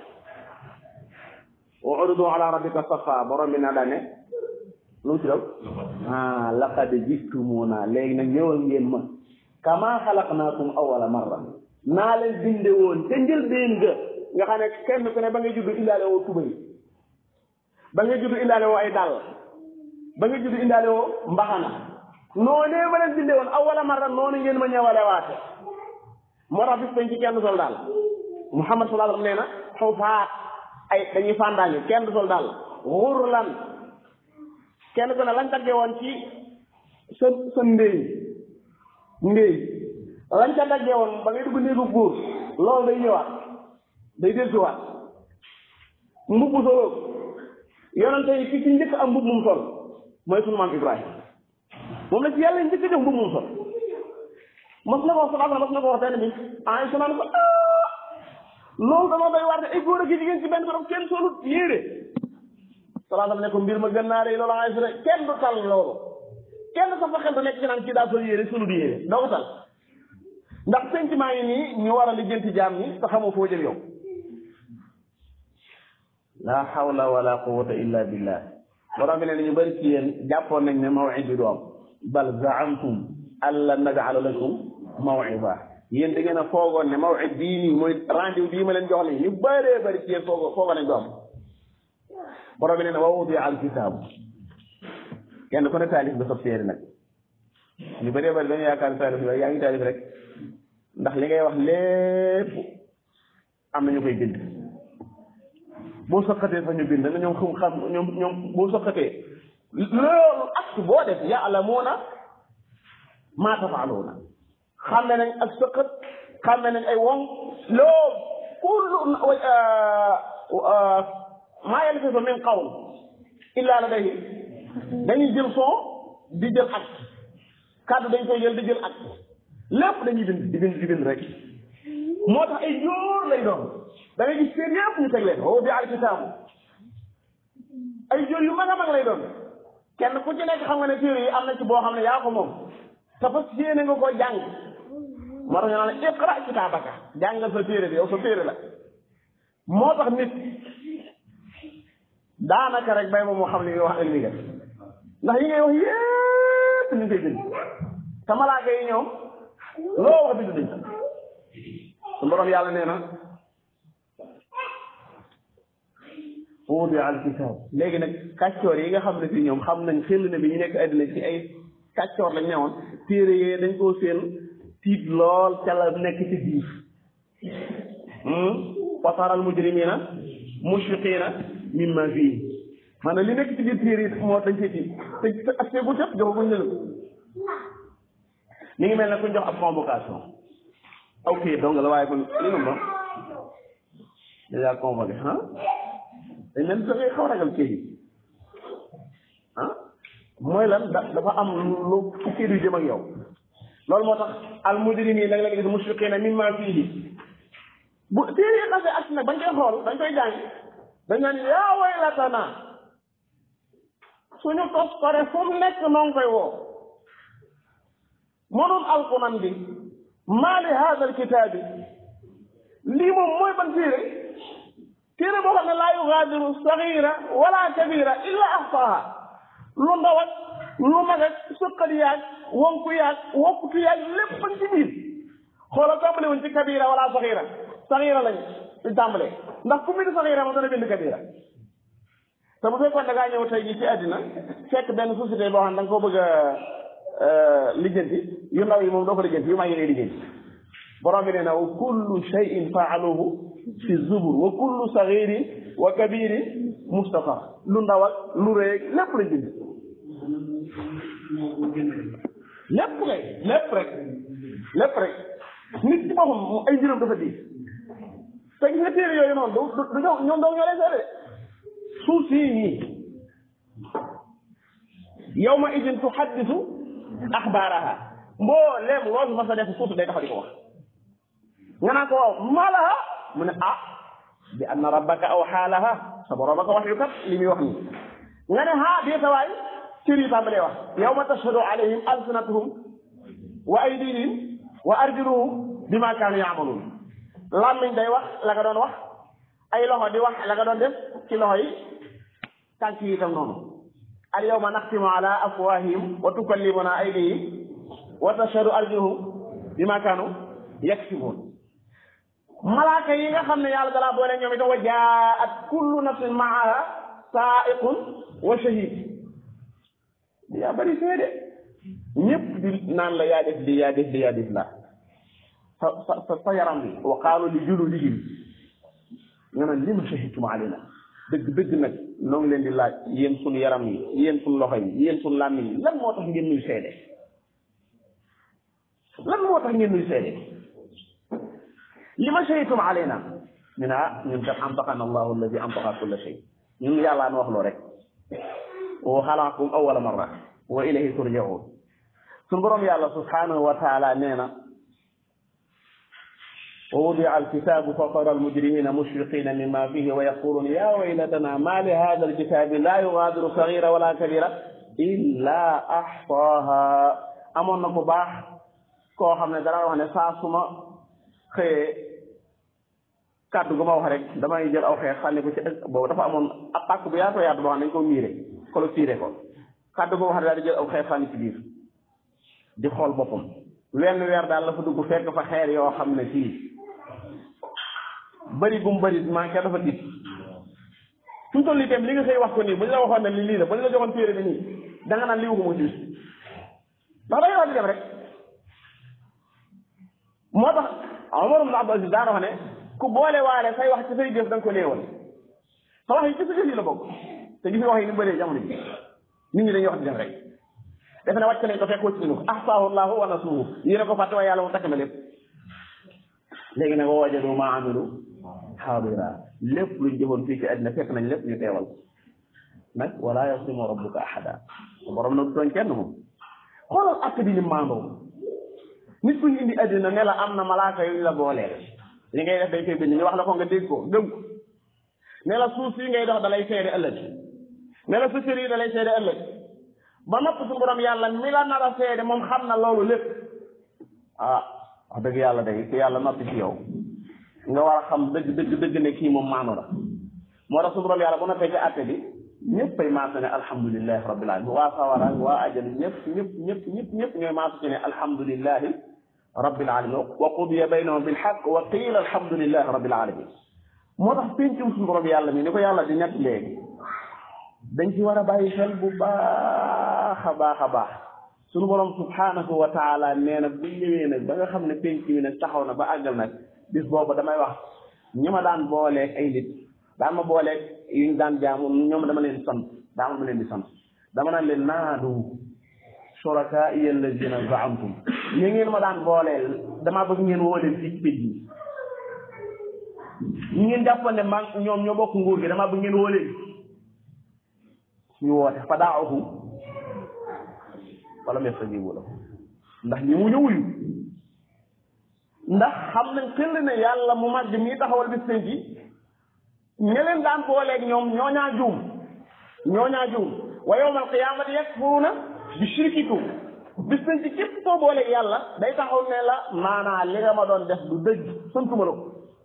wa uridu ala rabbika safa borom bi na daane lu mu ci daw ah laqad jitumuna léegi nag ñëwal ngeen ma kama xalaqnaakum awwala marra naa leen binde woon te njëlbeen ga nga xam ne kenn ku ne ba nga juddu indaale woo tubay ba nga juddu indaale woo ay dàll ba nga juddu indaale woo mbaxana noonee ma leen binde woon awwala marra noonu ngeen ma ñëwale waate moo tax bis bañ ci kenn sol daal Muhammad sallallahu alayhi wa sallam nee na xufaat ay dañuy fàndaañu kenn du sol daal xurlan kenn ku ne lañ tagge woon ci sa sa ndéy ndéy lañ ca tagge woon ba ngay dugg néegu góor loolu day ñëwaat day dellusiwaat mbubb solo yonente yi ki ci njëkk am mbubb mum sol mooy sunu maam Ibrahima moom la ci yàlla njëkk jox mbubb mum sol mas na ko wax sama mas na ko wax benn bi ay su naan ko loolu dama doy waar ne ay góor ak jigéen ci benn borom kenn solut yéere salaam ne ko mbir ma gën naa rëy loolu ay su ne kenn du tal loolu kenn sa fa xel du nekk ci naan kii daa sol yéere solut yéere doo ko tal ndax sentiment yi nii ñu war a lijjanti jaam ñi te xamoo foo jëm yow la hawla wala quwwata illa billah borom bi ne ñu bëri ci yéen jàppoon nañ ne mawid bi du am bal zaamtum alla naj'ala lakum maw'ida yéen da ngeen a foogoon ne maw'id bii nii mooy rendez-vous bii ma leen jox nii ñu bëree bëri ci yéen foogoo foogoon nañ do am borom bi ne ne wa wudi'a al-kitaabu kenn ku ne taalif ba sob séeri nag ñu bëree bëri dañu yaakaar taalif yooyu yaa ngi taalif rek ndax li ngay wax lépp am na ñu koy bind boo soqatee fa ñu bind na ñoom xam xam ñoom ñoom boo soqatee loolu acte boo def ya'lamuuna maa tafaaluuna xàmme nañ ak sëqët xàmme nañ ay woŋ loo kullu maa yalfizu min qawl illa ladayhi dañuy jël son di jël ak kàddu dañ koy jël di jël ak lépp dañuy bind di bind di bind rek moo tax ay jóor lay doon da ngay gis seen yëpp ñu teg leen woo bi alkitaabu ay jóor yu mag a mag lay doon kenn ku ci nekk xam nga ne téere yi am na ci boo xam ne yaa ko moom te fas yéene nga ko jàng moo tax ñu naan iqra kitaabaka jàngal sa téere bi yow sa téere la moo tax nit daanaka rek bay moom moo xam li ngay wax ak li nga ndax yi ngay wax yépp ñu ngi koy bind te malaaka yi ñoom loo wax bind dañ su borom yàlla nee na wudi al kitaab léegi nag kàccoor yi nga xam ne fii ñoom xam nañ xel ne bi ñu nekk àddina ci ay kàccoor lañ newoon téere yee dañ koo seen tiit lool ca la nekk ci biir wataral mujrimina mushfiqina mimma fii maanaam li nekk ci biir téere yi moo dañ see tiit te ak see bu jot joxaguñ leen ni ngi mel ne kuñ jox ab convocation aw kii dong la waaye kon li nu moom déjà convoqué ah dañ leen da ngay xaw a ragal kii ah mooy lan da dafa am lu fukki du jëm ak yow loolu moo tax al mujrimi da nga leen gis mushfiqina mimma fihi bu téere yi xasee ak nag bañ koy xool dañ koy jàng dañ naan yaa waylatana suñu tos pare fu mu nekk noo ngi koy woo mënul alquran bi maa li hada alkitaabi lii moom mooy ban téere téere boo xam ne laa yugaadiru sagira wala kabira illa ahsaha lu ndaw ak lu mag ak sëqat yaag wonku yaag wokkutu yaag lépp bañ ci biir xoolal tàmbale wuñ ci kabira wala sagira sagira lañ di tàmbalee ndax ku bind sagira moom dana bind kabira te bu fekkoon da ngaa ñëw tey jii ci àddina fekk benn société boo xam ne da nga koo bëgg a lijjanti yu ndaw yi moom doo ko lijjanti yu mag yi ngay lijjanti borom bi nee na wa kullu shay'in faaluhu fi zubur wa kullu sagirin wa kabirin mustafar lu ndaw ak lu rëy lépp lañ bind lépp rek lépp rek lépp rek nit ci boppam ay juróom dafa diis te gis nga téere yooyu noonu du du ñoom ñoom doo ñoo lay seede suuf sii nii yawma idin tuhaddisu axbaaraha mbooleem loo fi mas a def suuf day taxaw di ko wax nga naan ko waaw malaha mu ne ah bi anna rabbaka aw xaalaha sa borom ko wax yu kat li muy wax nii nga ne ha dee sa waay cër yi tàmbalee wax yawma tashhadu alayhim alsinatuhum wa aydihim wa arjuluhum bima kaanu yaamaluun làmmiñ day wax la nga doon wax ay loxo di wax la nga doon def ci loxo yi tànk yi itam noonu al yawma naxtimu ala afwahihim wa tukallimuna aydihim wa tashhadu arjuluhum bima kaanu yaksibuun malaaka yi nga xam ne yàlla dalaa boole ñoom itam wa jaat kullu nafsin maaha saaiqun wa shahid yaa bari seede ñëpp di naan la yaa def di yaa def di yaa def la sa sa sa yaram bi wa qaalu li juludihim nga naan lima shahidtum alayna dëgg dëgg nag noo ngi leen di laaj yéen suñu yaram yi yéen suñu loxo yi yéen suñu làmmiñ yi lan moo tax ngeen nuy seede lan moo tax ngeen nuy seede li ma shahidtum alayna ñu ne ah ñun kat antaqana allahu alladi antaqa kulla shay ñun yàllaa nu wax loo rek wa xalaqakum awwala marra wa ilayhi turjaun suñu borom yàlla subhanahu wa taala nee na wa wudia alkitabu fa tara almujrimina mushfiqina mima fihi wa yaquluna ya waylatana ma li hada alkitabi la yugadiru sagira wala kabira illa ahsaha amoon na ku baax koo xam ne dara wax ne saa suma xëyee kàddu gu ma wax rek damay jël aw xeex sànni ko ci boobu dafa amoon ab pàkk bu yaatoo yaatu boo xam ne dañ ko miire clôturé ko kàddu gu ma wax ne daal di jël aw xeex sànni ci biir di xool boppam wenn weer daal la fa dugg fekk fa xeer yoo xam ne fii bëri gum bëri manqué dafa tiit fu mu toll nii tam li nga xëy wax ko nii bu ñu la waxoon ne li lii la bu ñu la joxoon téere bi nii da nga naan lii waxuma ci bis ndax dangay wax di dem rek moo tax Omar ibn Abdul Aziz daana wax ne ku boole waale say wax ci say jëf da nga ko néewal sa wax yi ci sa jëf yi la bokk te gis nga wax yi ni mu bëree jamono ji nit ñi dañuy wax di dem rek defe ne wàcc nañ ko fekk wàcc nañu ko ahsaahu llahu wa nasuhu yéen a ko fàtte waaye yàlla mu takk na lépp léegi nag wa wajadu ma amilu xaadira lépp luñ jëfoon fii ci àddina fekk nañ lépp ñu teewal nag wala yaslimu rabbuka ahada borom nag tooñ kenn moom xoolal att bi ni maandoo nit ku ñu indi àddina ne la am na malaaka yu ñu la booleel li ngay def dañ koy bind ñu wax la ko nga dégg ko gëm ko ne la suuf si ngay dox da lay seede ëllëg ne la sa cër yi da lay seede ëllëg ba nopp su borom yàlla mi la nar a seede moom xam na loolu lépp ah wax dëgg yàlla day ku yàlla noppi ci yow nga war a xam dëgg dëgg dëgg ne kii moom maanu la moo tax su borom yàlla bu noppee ci àtte bi ñëpp ay maasu ne alhamdulilahi rabbil alamin waa sawara waa ajal ñëpp ñëpp ñëpp ñëpp ñëpp ñooy maasu ci ne alhamdulilahi rabbil alamin wa qudiya baynahum bil haqq wa qiila alhamdulilahi rabbil alamin moo tax péncum suñu borom yàlla mi ni ko yàlla di ñett léegi dañ ci war a bàyyi xel bu baax a baax a baax suñu borom subhanahu wa taala nee na bu ñëwee nag ba nga xam ne pénc mi nag taxaw na ba àggal nag bis boobu damay wax ñi ma daan booleeg ay nit daan ma booleeg yuñ daan jaamu ñoom dama leen sant daa ma leen di sant dama naan leen naadu shuraka iya allazina zaamtum ñi ngeen ma daan booleel damaa bëgg ngeen woo leen fii ci pénc mi ñi ngeen jàppoon ne man ñoom ñoo bokk nguur gi damaa bëgg ngeen woo leen ñu woote fa daawahum wala yastajibu lahu ndax ñi mu ñëwuyu ndax xam nañ xel ne yàlla mu màgg mii taxawal bis penc yi ña leen daan booleeg ñoom ñooñaa juum ñooñaa juum wa yawmal qiyaamati yakfuruuna bi shirkikum bis penc képp koo booleeg yàlla day taxaw ne la maanaa li nga ma doon def du dëgg santuma la ko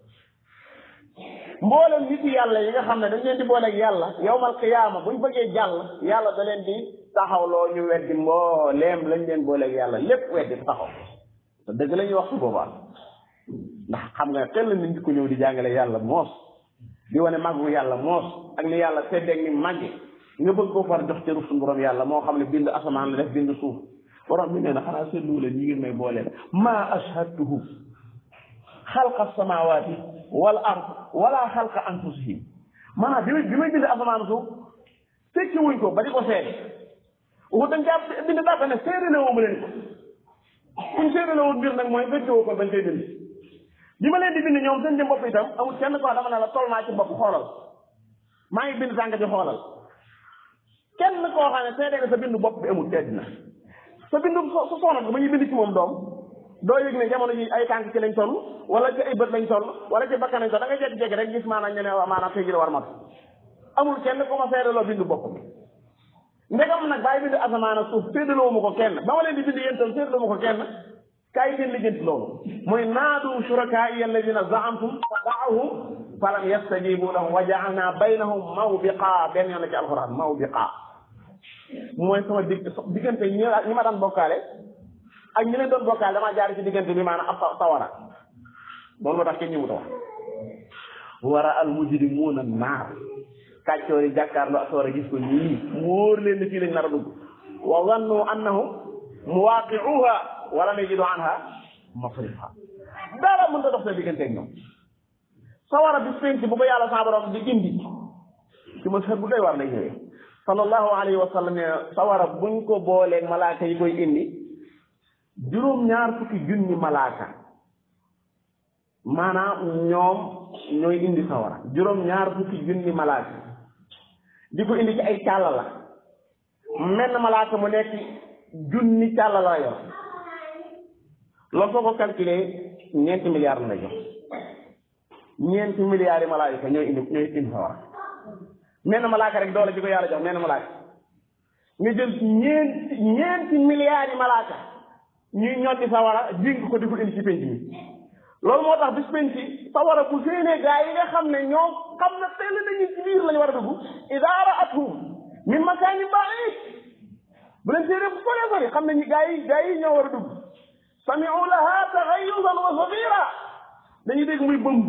mboolem nit yàlla yi nga xam ne dañ leen di booleeg yàlla yawmal qiyaama buñ bëggee jàll yàlla da leen di taxawloo ñu weddi mbooleem lañ leen booleeg yàlla lépp weddi taxaw te dëgg la ñuy wax su boobaa ndax xam nga xel la nit ku ñëw di jàngale yàlla moos di wane màggu yàlla moos ak ni yàlla seddeeg ni màgge nga bëgg koo far jox cëru suñu borom yàlla moo xam ne bind asamaan la def bind suuf borom bi nee na xanaa seetlu leen ñi ngeen may booleel maa ashhadtuhum xalqa samawati wal ard wala xalqa anfusihim maanaam bi may bi may bind asamaan suuf fekki wuñ ko ba di ko seede waxu dañ caa bind dara ne seede la woo ma leen ko kuñ seede la woon mbir nag mooy fekki woo ko bañ koy bind bi ma leen di bind ñoom seen jëm bopp itam amul kenn ko dama ne la toll naa ci bopp xoolal maa ngi bind tànk ci xoolal kenn koo xam ne seede nga sa bindu bopp bi amul tedd na sa bindu su soxna ba ñuy bind ci moom doom doo yëg ne jamono ji ay tànk ci lañ toll wala ci ay bët lañ toll wala ci bakkan lañ toll da ngay jékki-jékki rek gis maanaam ñu ne maanaam tey ji la war mat amul kenn ku ma seedaloo bindu bopp bi ndegam nag bàyyi bind asamaan ak suuf séddaloo ma ko kenn ba ma leen di bind yéen tam séddaloo ma ko kenn kaay ngeen lijjanti loolu mooy naadu shurakaai alladina zaamtum fa daahum falam yastajibu lahum wa jaalna baynahum mawbiqa benn yoon la ci alquran mawbiqa mooy sama dig diggante ñi ñi ma daan bokkaale ak ñi leen doon bokkaale damaa jaar ci diggante bi maanaam ab sawara loolu moo tax kenn ñi mu ta wax wara al mujrimuuna naar kàccoor yi jàkkaarloo ak sawara gis ko ñii mu wóor leen ni fii lañ nar a dugg wa zannu annahum muwaqiuha wala yajidu anha masrifa dara mën ta dox sa digganteeg ñoom sawara bis penc bu ko yàlla sa borom di indi ci ma bu doy war lay ñëwee sallallahu alayhi wa sallam ne sawara buñ ko booleeg malaaka yi koy indi juróom ñaar fukki junni malaaka maanaam ñoom ñooy indi sawara juróom ñaar fukki junni malaaka di ko indi ci ay càlla la menn malaaka mu nekk junni càlla la yor loolu soo ko calculé ñeenti milliards la lay jox ñeenti milliards yi malaaka ñooy indi ñooy indi sawara menn malaaka rek doole ji ko yàlla jox menn malaaka nga jël ñeenti ñeenti milliards yi malaaka ñuy ñoddi sawara jéng ko di ko indi ci penc mi loolu moo tax bis penc sawara bu séenee gaa yi nga xam ne ñoo xam ne teel nañu ci biir lañu war a dugg idaa ra'athum min makaanin ba'iid bu leen séenee bu sore sori xam ne gaa yi gaa yi ñoo war a dugg sami'u laha taghayyuzan wa zafira dañuy dégg muy bëmb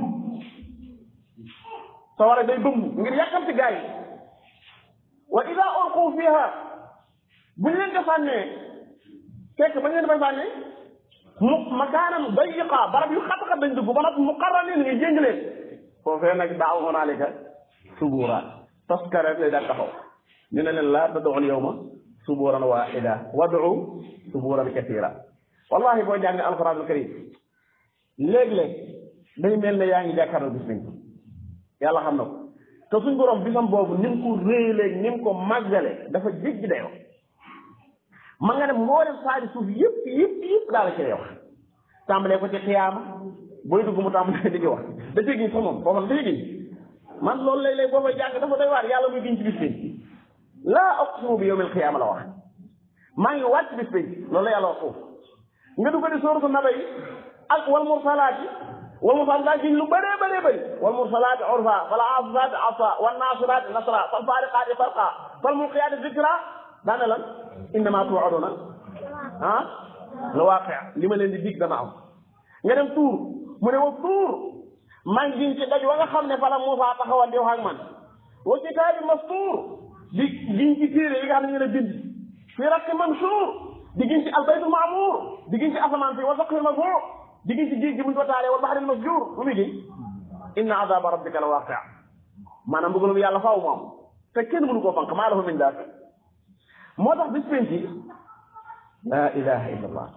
sawara day bëmb ngir yàkkamti gaa yi wa idaa ulqu fiha bu ñu leen ko sànnee fekk ba ñu leen bay sànnee mu makaanam dayiqa barab yu xat-xat dañ dugg ba nag muqarranin nga jéng leen foofee nag daaw hunaalika subura toskare lay daal taxaw ñu ne leen laa tad'u al-yawma suburan waahida wad'u suburan katira wallahi boo jàng alquran al karim léeg-léeg day mel ne yaa ngi jàkkaarloo bis nañ yàlla xam na ko te suñ borom bisam boobu ni mu ko réeléeg ni mu ko màggale dafa jéggi dayoo ma nga ne mboolem saari suuf yëpp yëpp yëpp daal ci lay wax tàmbalee ko ci xiyaama booy dugg mu tàmbalee di ci wax da cee giñ sax moom foofu la da cee giñ man loolu léeg-léeg boo fay jàng dafa doy waar yàlla muy giñ ci bis bi laa aqsimu bi yawmil xiyaama la wax maa ngi wàcc bis bi loolu la yàlla wax foofu nga dugg di sooratu naba yi ak wal mursalaati wal mursalaati giñ lu bëree bëree bëri wal mursalaati urfa fal aasifaati asfa wan naasiraati nasra fal faariqaati farqa fal mulqiyaati zikra daane lan innama tuaduna ah la waaqi li ma leen di dig dana am nga dem tuur mu ne wa tuur maa ngi giñ ci daj wa nga xam ne fala Muusaa taxawal di wax ak man wa kitaabi mastuur di giñ ci téere yi nga xam ne ñu ne bind fi rakki mansuur di giñ ci albaytul maamuur di giñ ci asamaan fi wa saqfil marfuu di giñ ci géej gi buñ ko taalee wal bahril masjuur lu muy giñ inna azaba rabbika la waaqi maanaam bëggalum yàlla faaw mu am te kenn mënu koo fanq maa lahu min daafi moo tax bis penci laa ilaha illa allah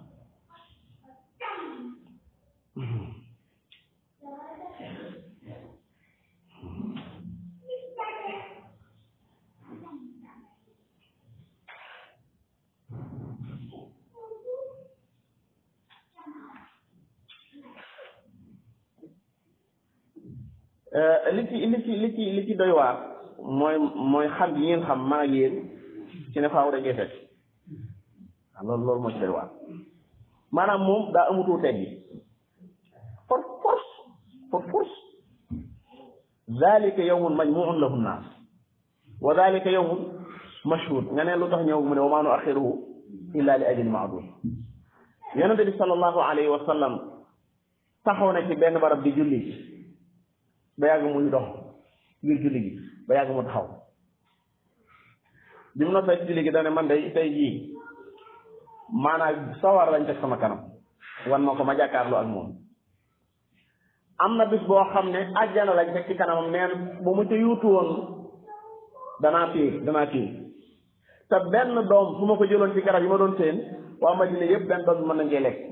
li ci li ci li ci li ci doy waar mooy mooy xam yi ngeen xam man ak yéen ci ne faaw dañuy fekk waaw loolu loolu moo ci doy waar maanaam moom daa amutoo teg yi for force for force zalika yawmun majmuun lahu nnaas wa zalika yawmun mashhud nga ne lu tax ñëw mu ne wa maa nu axiruhu illa li ajli maadud yonente bi sallallahu alayhi wa sallam taxaw na ci benn barab di julli ba yàgg muy dox ngir julli gi ba yàgg mu taxaw bi mu noppee ci julli gi dane man day tey jii maanaam sawar lañ teg sama kanam wan ma ko ma jàkkaarloo ak moom am na bis boo xam ne àjjana lañ teg ci kanamam neen bu mu ca yuutu woon danaa tiir danaa tiir te benn doom su ma ko jëloon ci garab yi ma doon seen waa Madina yëpp benn doom bi mën nañ cee lekk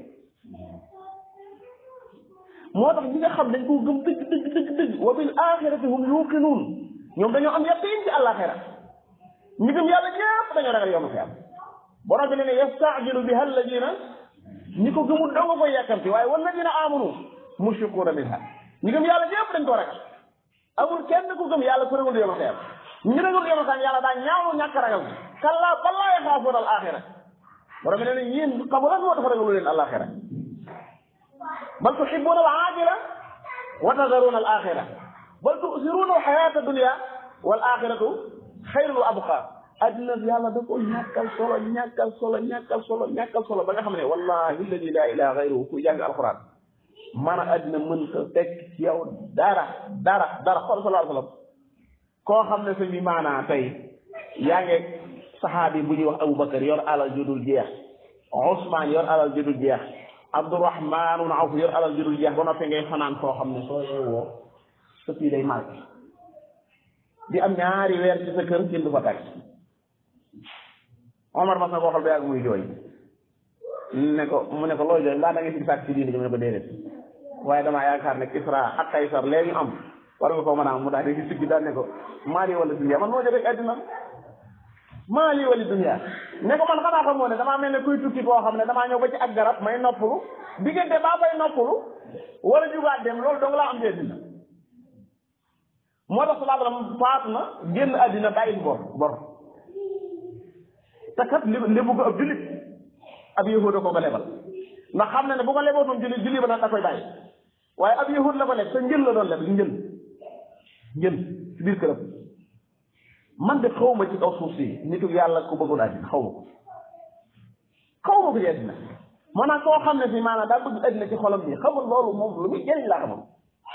moo tax ñi nga xam dañ koo gëm dëgg dëgg dëgg dëgg wa bil axirati hum yuqinuun ñoom dañoo am yaqiin ci àllaaxira ñi gëm yàlla ñëpp dañoo ragal yoonu fi am borom bi ne ne yastaajilu biha alladina ñi ko gëmul doo nga koy yàkkamti waaye walladina amanu mushfiquuna minha ñi gëm yàlla ñëpp dañ koo ragal amul kenn ku gëm yàlla ku ragul yoonu fi am ñi ragul yoonu fi am yàlla daa ñaaw ñàkk ragal kallaa bal laa yaxaafuuna al axira borom bi ne ne yéen xamu lan moo tax ragalu leen àllaaxira bal tuhibbuna al aajila wa tadaruuna al axira bal tusiruuna al xayaata dunia wal axiratu xayrun wa abqa addina yàlla da ko ñàkkal solo ñàkkal solo ñàkkal solo ñàkkal solo ba nga xam ne wallahi alladi laa ilaha gayruhu ku jàng alquran maanaam addina mën ko teg ci yow dara dara dara xool sallallahu alayhi wa sallam koo xam ne sëñ bi maanaa tey yaa ngi saxaabi bu ñuy wax Aboubacar yor alal ju dul jeex Ousmane yor alal ju dul jeex Abdourahman ibn Awf yor alal ju dul jeex ba noppi ngay fanaan foo xam ne soo yeewoo sa fii day marqué di am ñaari weer ci sa kër kenn du fa tàgg Omar mas na ko xool ba yàgg muy jooy ne ko mu ne ko looy jooy mbaa da nga si sàkk ci diine ji mu ne ko déedéet waaye damaa yaakaar ne Kisra ak Kaysar léegi am war nga koo mën a am mu daal di siggi daal ne ko maali wala dunya man moo jotee àddina maali wala dunya ne ko man xanaa xamoo ne damaa mel ne kuy tukki koo xam ne damaa ñëw ba ci ak garab may noppalu diggante baa bay noppalu wala jugaat dem loolu dong laa am ci àddina moo tax sallallahu alayhi wasallam faatu na génn àddina bàyyil bor bor te kat li li ko ab jullit ab yahud ko ko lebal ndax xam na ne bu ko lebootoon jullit jullit ba nag da koy bàyyi waaye ab yahud la ko leb te njël la doon leb njël njël ci biir këram man de xaw ma ci kaw suuf si nitu yàlla ku bëggul àddina xaw ma ko xaw ma ko ci àddina maanaam koo xam ne si maanaam daa bëgg àddina ci xolam bi xamul loolu moom lu muy jëriñ laa xamul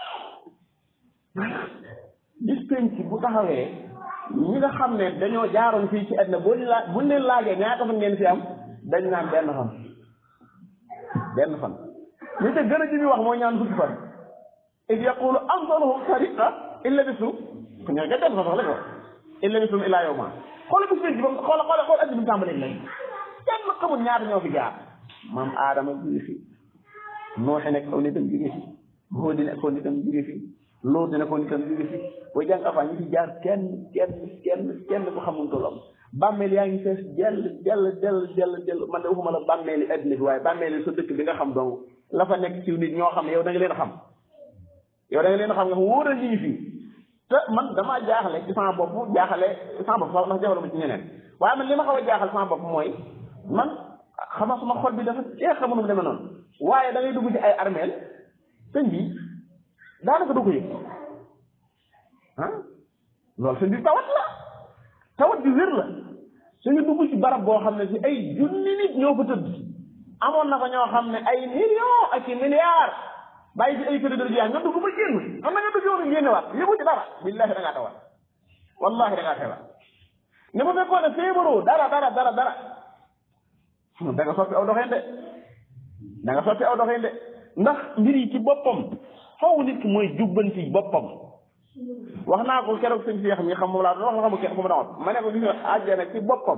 bis penc bu taxawee ñi nga xam ne dañoo jaaroon fii ci àddina boo laa buñ leen laajee ñaata fan ngeen fi am dañ naan benn fan benn fan li te gën a ji wax mooy ñaan fukki fan id yaqulu amsaluhum sariqa illa bisu ñoo nga dem fa sax la ko illa bisum illa yawma xoola bis penc ba xoola xoola xoola àddina bi tàmbalee lay kenn xamul ñaata ñoo fi jaar maam aadama jóge fi nooxe nekk aw nitam jóge fi hóodi nekk aw nitam jóge fi loolu dina ko nitam jóge fi booy jàng afaan ñi fi jaar kenn kenn kenn kenn ko xamul tollam bàmmeel yaa ngi fees jell jell jell jell jell man de waxuma la bàmmeeli addina bi waaye bàmmeeli sa dëkk bi nga xam donc la fa nekk ci nit ñoo xam ne yow da nga leen xam yow da nga leen xam nga wóor a ñi fii te man damaa jaaxale ci sama bopp jaaxale sama bopp sax ndax jaaxale ma ci ñeneen waaye man li ma xaw a jaaxal sama bopp mooy man xama sama xol bi dafa jeex xamu nu mu demee noonu waaye da ngay dugg ci ay armeel sëñ bi daanaka du ko yëg ah loolu sëñ bi tawat la tawat bi wér la suñu dugg ci barab boo xam ne si ay junni nit ñoo fa tëdd amoon na fa ñoo xam ne ay millions ak i milliards bàyyi ci ay kër dër jeex nga dugg ba génn xam na nga dugg yoonu génne waat yëgu ci dara billahi da ngaa tawat wallahi da ngaa tawat ne bu fekkoon ne feebaroo dara dara dara dara da nga soppi aw doxeen de da nga soppi aw doxeen de ndax mbir yi ci boppam faw nit ki mooy jubbanti boppam wax naa ko keroog sëñ Cheikh mi xam moom laa doon wax xamu kenn fu mu doon ma ne ko gis nga àjjana ci boppam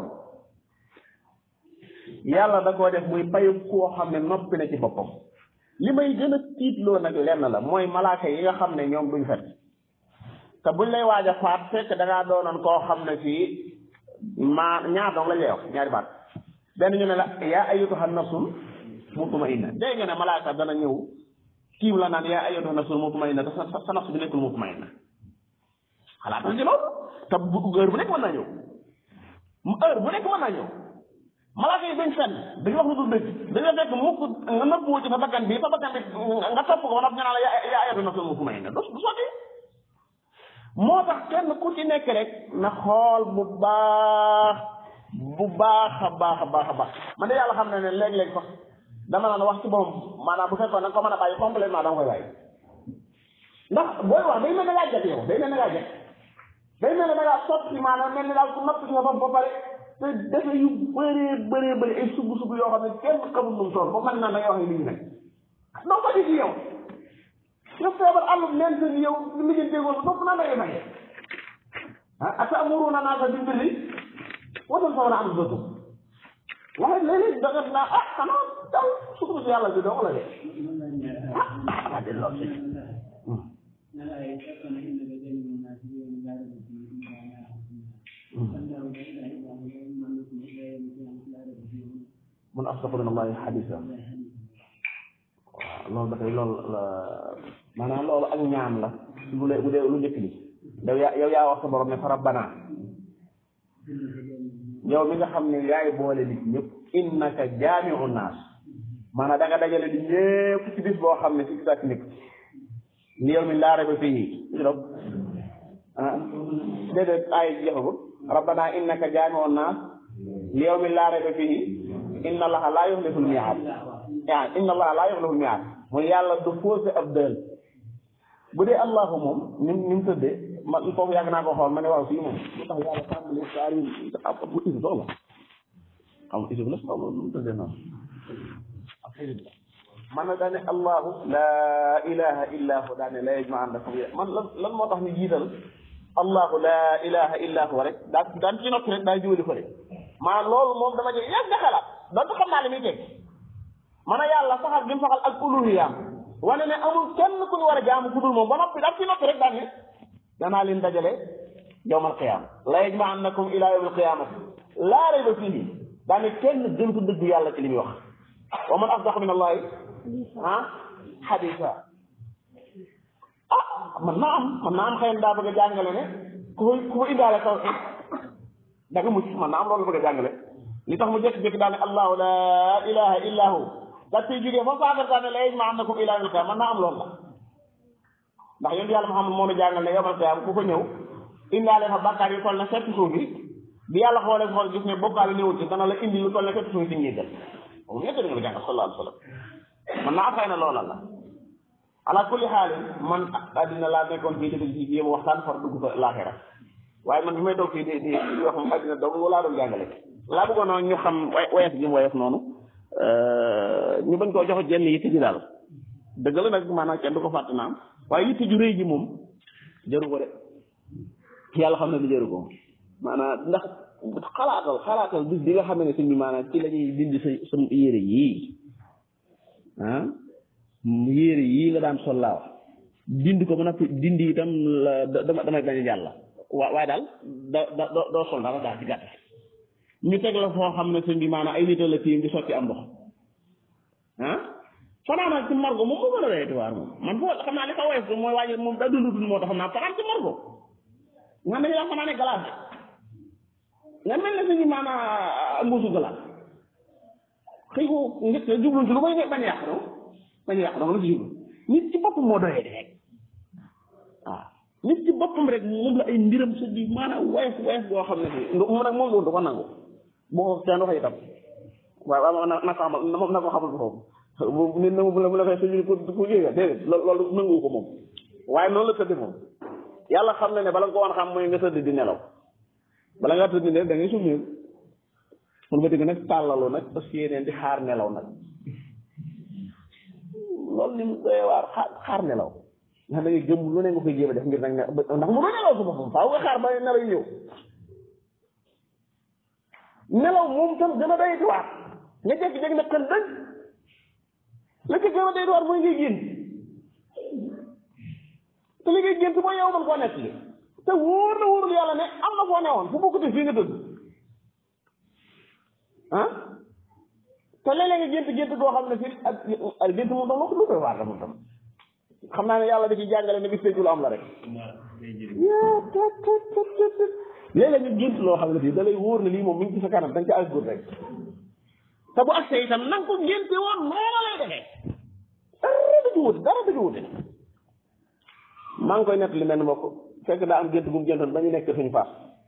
yàlla da koo def muy payu koo xam ne noppi na ci boppam li may gën a tiitloo nag lenn la mooy malaaka yi nga xam ne ñoom duñ fet te buñ lay waaj a faat fekk da ngaa doonoon koo xam ne fii maa ñaar dong la lay wax ñaari baat benn ñu ne la yaa ayyatuha nafsul mutmainna dégg nga ne malaaka dana ñëw tiim la naan yaa ayyatuha nafsul mutmainna te sa sa nafs bi nekkul mutmainna xalaatal ci loolu te bu heure bu nekk mën naa ñëw heure bu nekk mën naa ñëw malaaka yi dañ fenn dañu wax lu dul dëgg dañu fekk mukk nga nëbbuwoo ci sa bakkan bi sa bakkan bi nga topp ko wala nga naan la yaa ayyatuha nafsul mutmainna du du sotti moo tax kenn ku ci nekk rek na xool bu baax bu baax a baax a baax a baax man de yàlla xam na ne léeg-léeg sax dama naan wax ci boppam maanaam bu fekkoon nag ko mën a bàyyi complètement dama koy bàyyi ndax booy wax day mel ne ngaa jot yow day mel ne ngaa jot day mel ne da ngaa sotti maanaam mel ne daal ku natt ci sa bopp ba pare te defe yu bëree bëree bëri ay sugg sugg yoo xam ne kenn xamul nu mu toll ba man naa da ngay wax ne lii nag doo ko ci yow yow feebar àllum neen seen yow li mu jëndee woon doo ko naan da ngay fay ah atamuruna naasa bil birri wa tansawna anfusakum waaye léeg-léeg da nga naa ah xanaa daw sukk si yàlla bi doo ko la de ah ah de lool si mun asdaqu min allahi xadisa waaw loolu dafay loolu la maanaam loolu ak ñaan la bu dee bu dee lu njëkk li yow yaa yow yaa wax sa borom ne fa rabbana yow mi nga xam ne yaay boole nit ñëpp innaka jaamiu naas maanaam da nga dajale di ñëpp ci bis boo xam ne si gisaat nit li yow mi laa reba fii ci dog ah déedéet ay jeexagul rabbana innaka jaamiu naas li yow mi laa reba fii inna allaha laa yuxliful miaad ah inna allaha laa yuxliful miaad mooy yàlla du faussé ab dël bu dee allahu moom ni ni mu tëddee man foofu yàgg naa ko xool ma ne waaw fii moom lu tax yàlla tàmbali saar yi bu isib sax la xam nga isib la xaw ma nu mu tëddee noonu ak isib la man na daane allahu laa ilaha illa hu daane la yajma'annakum man lan lan moo tax ñu jiital allahu laa ilaha illa hu rek daa daan ci noppi rek daa jiwali ko rek maanaam loolu moom dama jëg yàgg xalaat donte xam naa li muy teg man a yàlla saxal gi mu saxal ak uluhiyaam wane ne amul kenn ku ñu war a jaamu ku dul moom ba noppi daal ci noppi rek daan ne danaa leen dajale yawmal qiyaama la yajma'annakum ila yawmil qiyaamati laa rayba fiihi daan ne kenn gëntu dëgg yàlla ci li muy wax wa man asdaqu min allahi ah xadisa ah man naa am man naa am xëy na daa bëgg a jàngale ne ku fa ku fa indaale tawxiid da nga mucc man naa am loolu bëgg a jàngale li tax mu jékki-jékki daal ne allahu laa ilaha illa hu daal ciy jógee fa saagar daal ne la yajma'annakum ila yawmil qiyaama man naa am loolu la ndax yonent yàlla Muhammad moo nu jàngal ne yawmal qiyaama ku ko ñëw indaale fa bàkkaar yi toll ne fekk suuf bi bi yàlla xoolee xool gis ne bokkaale néewul ci dana la indi lu toll ne fekk suuf si njéggal moom ñett nga ko jàngal sallallahu alayhi wa sallam man naa xëy na loola la ala kulli xaalin man addina laa nekkoon fii dëgg ci yéem waxtaan far dugg fa laaxira waaye man bi may toog fii di di di wax moom addina dong laa doon jàngale laa bëggoon noonu ñu xam woyof gi mu woyof noonu ñu bañ koo jox jenn yitte ji daal dëgg la nag maanaam kenn du ko fàtte naam waaye yitte ju rëy ji moom jëru ko de yàlla xam ne ni jëru ko maanaam ndax xalaatal xalaatal bis bi nga xam ne sëñ bi maanaam ci la ñuy dindi sa sa yére yii ah yére yii nga daan sol laa wax dindi ko ba noppi dindi itam la dama damay bañ a jàll waa waaye daal da da doo sol dara daal ci gàtt ñu teg la foo xam ne sëñ bi maanaam ay nit la tiim di sotti am ndox ah fanaan ci morgo moom moo gën a doyati waar moom man foo xam naa li ko woyof mooy waaye moom da dundutul moo tax xam naa fanaan ci morgo nga ne yaa fanaan ne glace nga mel ne suñu maanaam mbuusu glace xëy ko njëkk jublu ci lu koy bañ a yàq dong bañ a yàq dong la ci jublu nit ci boppam moo doyee rek waaw nit ci boppam rek moom la ay mbiram sa bi maanaam woyof woyof boo xam ne si mu nag moom loolu du ko nangu boo ko kenn waxee itam waaw waaw na na ko xamal na ko xamal foofu bu nit na mu la mu la fay suñu pour pour yéega déedéet loolu nangu ko moom waaye noonu la tëdd moom yàlla xam na ne bala nga ko woon xam mooy nga tëdd di nelaw bala ngaa tëdd ne da ngay summeeku mun ba dégg nag tàllalu nag parce que yeneen di xaar nelaw nag loolu ni mu doyee waar xaar xaar nelaw ndax da ngay gëm lu ne nga koy jéem a def ngir nag ne ndax mu doon nelaw su boppam faaw nga xaar ba nelaw yi ñëw nelaw moom tam gën a doy waar nga jékki-jékki nag kan dëgg la ca gën a doy waar mooy ngay génn te li ngay gént mooy yow man koo nekk li te wóor na wóorul yàlla ne am na foo newoon fu bokkute fii nga tëdd ah te léeg-léeg nga gént gént goo xam ne fii ak ak gént moom tam lu koy waar la moom tam xam naa ne yàlla da ci jàngale ne bis lu am la rek léeg-léeg nga gént loo xam ne fii da lay wóor ne lii moom mi ngi ci sa kanam da nga ca asgur rek te bu agsee itam na nga ko génte woon noonu lay defee dara du ci wute dara du ci wute maa ngi koy nett li mel ni mbokk fekk daa am gént bu mu géntoon ba ñu nekk suñu faas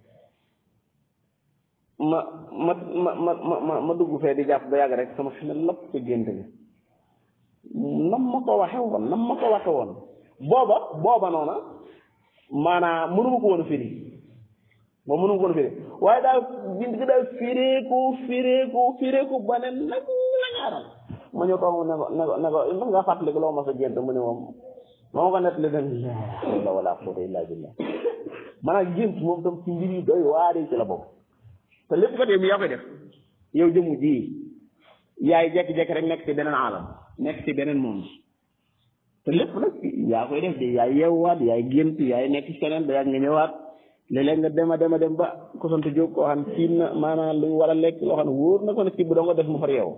ma ma ma ma ma ma dugg fee di jàpp ba yàgg rek sama xel lépp ci gént gi nam ma ko waxe woon nam ma ko waxe woon booba booba noona maanaam mënuma ko woon a firi moom mënuma ko woon a firi waaye daal bind gi daal fireeku fireeku fireeku ba ne nag la ñaaral ma ñëw toog ne ko ne ko ne ko ndax nga fàttali ko loo ma sa gént mu ne moom moo ko nett li dem la hawla wala quwwata illa billah maanaam gént moom tam ci mbir yi doy waari ci la bokk te lépp kat yow mi yaa koy def yow jëmu ji yaay jekki-jekki rek nekk ci beneen alam nekk ci beneen monde te lépp nag yaa koy def de yaay yeewwaat yaay gént yaay nekk ci keneen ba yàgg nga ñëwaat léeg-léeg nga dem a dem a dem ba ko sant jóg koo xam ne na maanaam lu war a lekk loo xam ne wóor na ko ne kii bu doo nga def mu far yeewu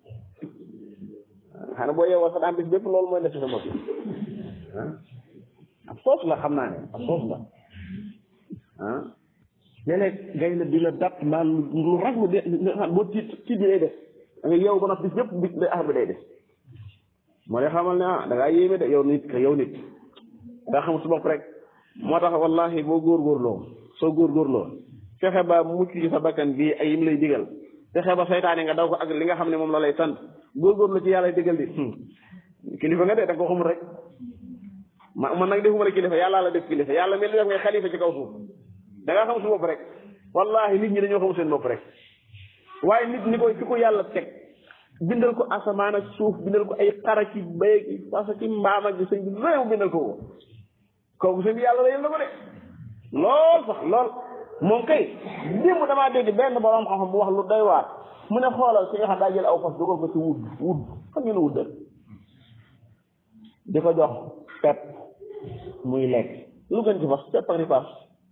xanaa boo yeewoo sax daan bis bépp loolu mooy def ci sa bopp ah ab soos la xam naa ne ab soos la ah léeg-léeg gay la di la dat maan lu raglu de boo tiit tiit bi day def da nga yeewu ba nag bis bépp bis day bi day def moo lay xamal ne ah da ngaa yéeme de yow nit ka yow nit nga xamul su bopp rek moo tax wallahi boo góorgóorloo soo góorgóorloo fexe ba mucc ci sa bakkan bii ay yim lay digal fexe ba saytaane nga daw ko ak li nga xam ne moom la lay sant góorgóorlu ci yàlla digal di kilifa nga de da nga ko xamul rek ma man nag defuma la kilifa yàlla la def kilifa yàlla mel ni def ngay xalifa ci kaw suuf da ngaa xam su bopp rek wallahi nit ñi dañoo xamul seen bopp rek waaye nit ni koy fi ko yàlla teg bindal ko asamaan ak suuf bindal ko ay xara ci béy ki fasa ci mbaam ak sëñ bi réew bindal ko ko kooku sëñ bi yàlla la yël na ko de lool sax lool moom kay démb damaa dégg benn borom xam-xam bu wax lu doy waar mu ne xoolal ki nga xam daa jël aw fas dugal ko ci wud wud xam ngeen wud di ko jox pepp muy lekk lu gën ci fas pepp ak ripaas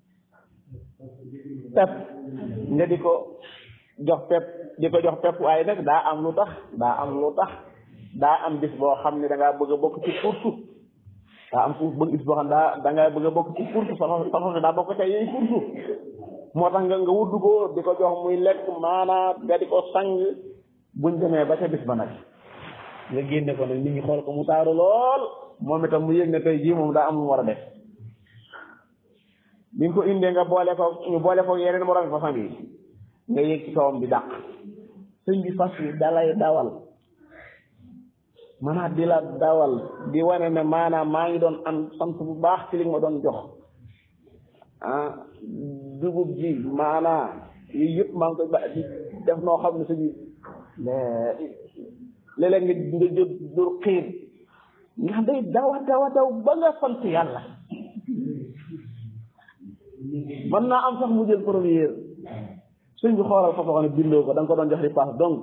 pepp nga di ko jox pepp di ko jox pepp waaye nag daa am lu tax daa am lu tax daa am bis boo xam ne da ngaa bëgg a bokk ci kursu daa am fu bëgg bis boo xam ne daa da ngaa bëgg a bokk ci kursu sa sa sa daa bokk ca yooyu kursu moo tax nga nga wudd ko di ko jox muy lekk maanaa nga di ko sang buñ demee ba ca bis ba nag nga génne ko nag nit ñi xool ko mu taaru lool moom itam mu yëg ne tey jii moom daa am lu mu war a def bi nga ko indee nga boole ko ñu boole ko yeneen moroom façon yi nga yëg ci kawam di dàq sëñ bi fas yi dalay dawal maanaam di la dawal di wane ne maanaam maa ngi doon am sant bu baax ci li nga ma doon jox ah dugub ji maanaam yooyu yëpp maa ngi koy ba di def noo xam ne sëñ bi léeg-léeg nga nga jël dur xiir nga xam day dawa dawa daw ba nga sant yàlla mën naa am sax mu jël première suñ bi xoolal fa xam ne bindoo ko da nga ko doon jox di paas dong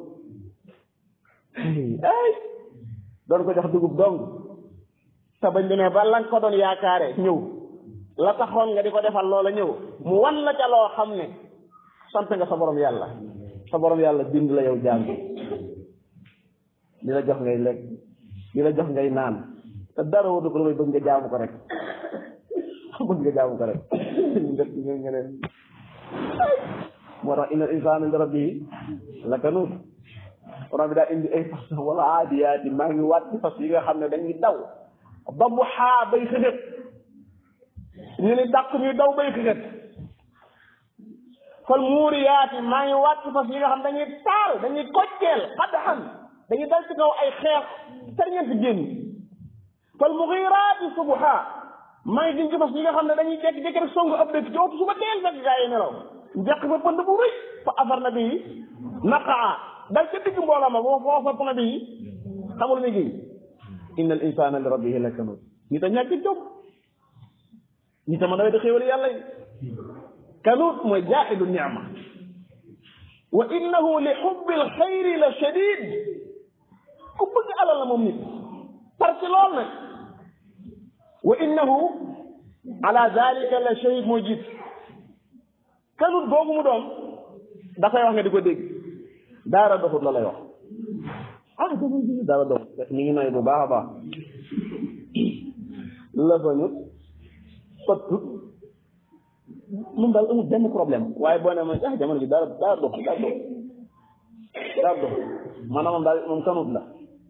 ay doon ko jox dugub dong te bañ demee ba la nga ko doon yaakaare ñëw la taxoon nga di ko defal loola ñëw mu wan la ca loo xam ne sant nga sa borom yàlla sa borom yàlla bind la yow jaam bi di la jox ngay lekk di la jox ngay naan te dara wadu ko lu bëgg nga jaamu ko rek bëgg nga jaamu ko rek def nga nga leen moo tax inna insaana li rabbihi lakanuut borom bi daa indi ay fas wala aadiyaati maa ngi waat ci fas yi nga xam ne dañuy daw ba mu xaa bay xëxët ñu ni dàq ñuy daw bay xëxët fal muuriyaati maa ngi waat ci fas yi nga xam dañuy taal dañuy kocceel xaddaxan dañuy dal ci kaw ay xeex terñeent génn fal muxiiraati subha maa ngi gën ci fas yi nga xam ne dañuy jékki-jékki rek songu ab dëkk ci waxtu suba teel fekk gaa yi nelaw njëkk fa pënd bu rëy fa afar na bii naqaa dal ca digg mbooloo ma boo foo fopp na bii xamul ni gi inna al insana li rabbihi lakanut ñi ta ñàkk jom ñi ta mën a di xéewal yàlla yi kanut mooy jaaxidu niama wa innahu li xubbi alxayri la shadid ku bëgg alal la moom nit parce que lool nag wa innahu ala dalika la shahid mooy jiit kanut boobu mu doon dafay wax nga di ko dégg daara doxut la lay wax ah daara doxut ñu ngi nay bu baax a baax la bañut sottut moom daal amul benn problème waaye boo ne ma ah jamono ji daara daara dox daara dox daara dox maanaam moom daal moom kanut la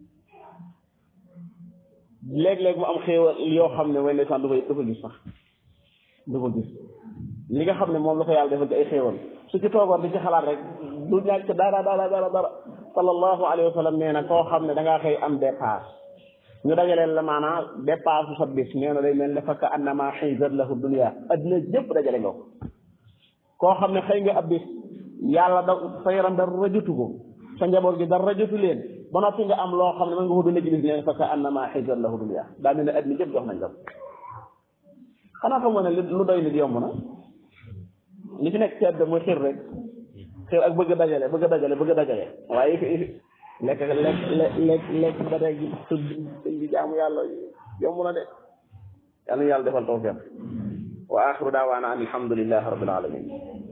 léeg-léeg mu am xéewal yoo xam ne way ndeysaan du ko du ko gis sax du ko gis li nga xam ne moom la ko yàlla defal ci ay xéewal su ci toogoon di ci xalaat rek du ñàkk dara dara dara dara sallallahu alayhi wa sallam nee na koo xam ne da ngaa xëy am dépasse ñu dajaleel la maanaam dépasse su sa bis nee na day mel ne fakka annama xisat lahu dunia addina jëpp dajale nga ko koo xam ne xëy nga ab bis yàlla da sa yaram dara jotu ko sa njaboot gi dara jotu leen ba noppi nga am loo xam ne mën nga ko dund ci bis ne fa ka annama xisat lahu dunya daa mel ne at mi jëpp jox nañ la xanaa xam nga ne lu doy nit yomb na li fi nekk ci àdduna mooy xir rek xir ak bëgg a dajale bëgg a dajale bëgg a dajale waaye lekk lekk lekk lekk ba tey gi tudd di jaamu yàlla yomb na de yàlla na yàlla defal tawfiq wa axiru daawaana an alhamdulillahi rabbil alamin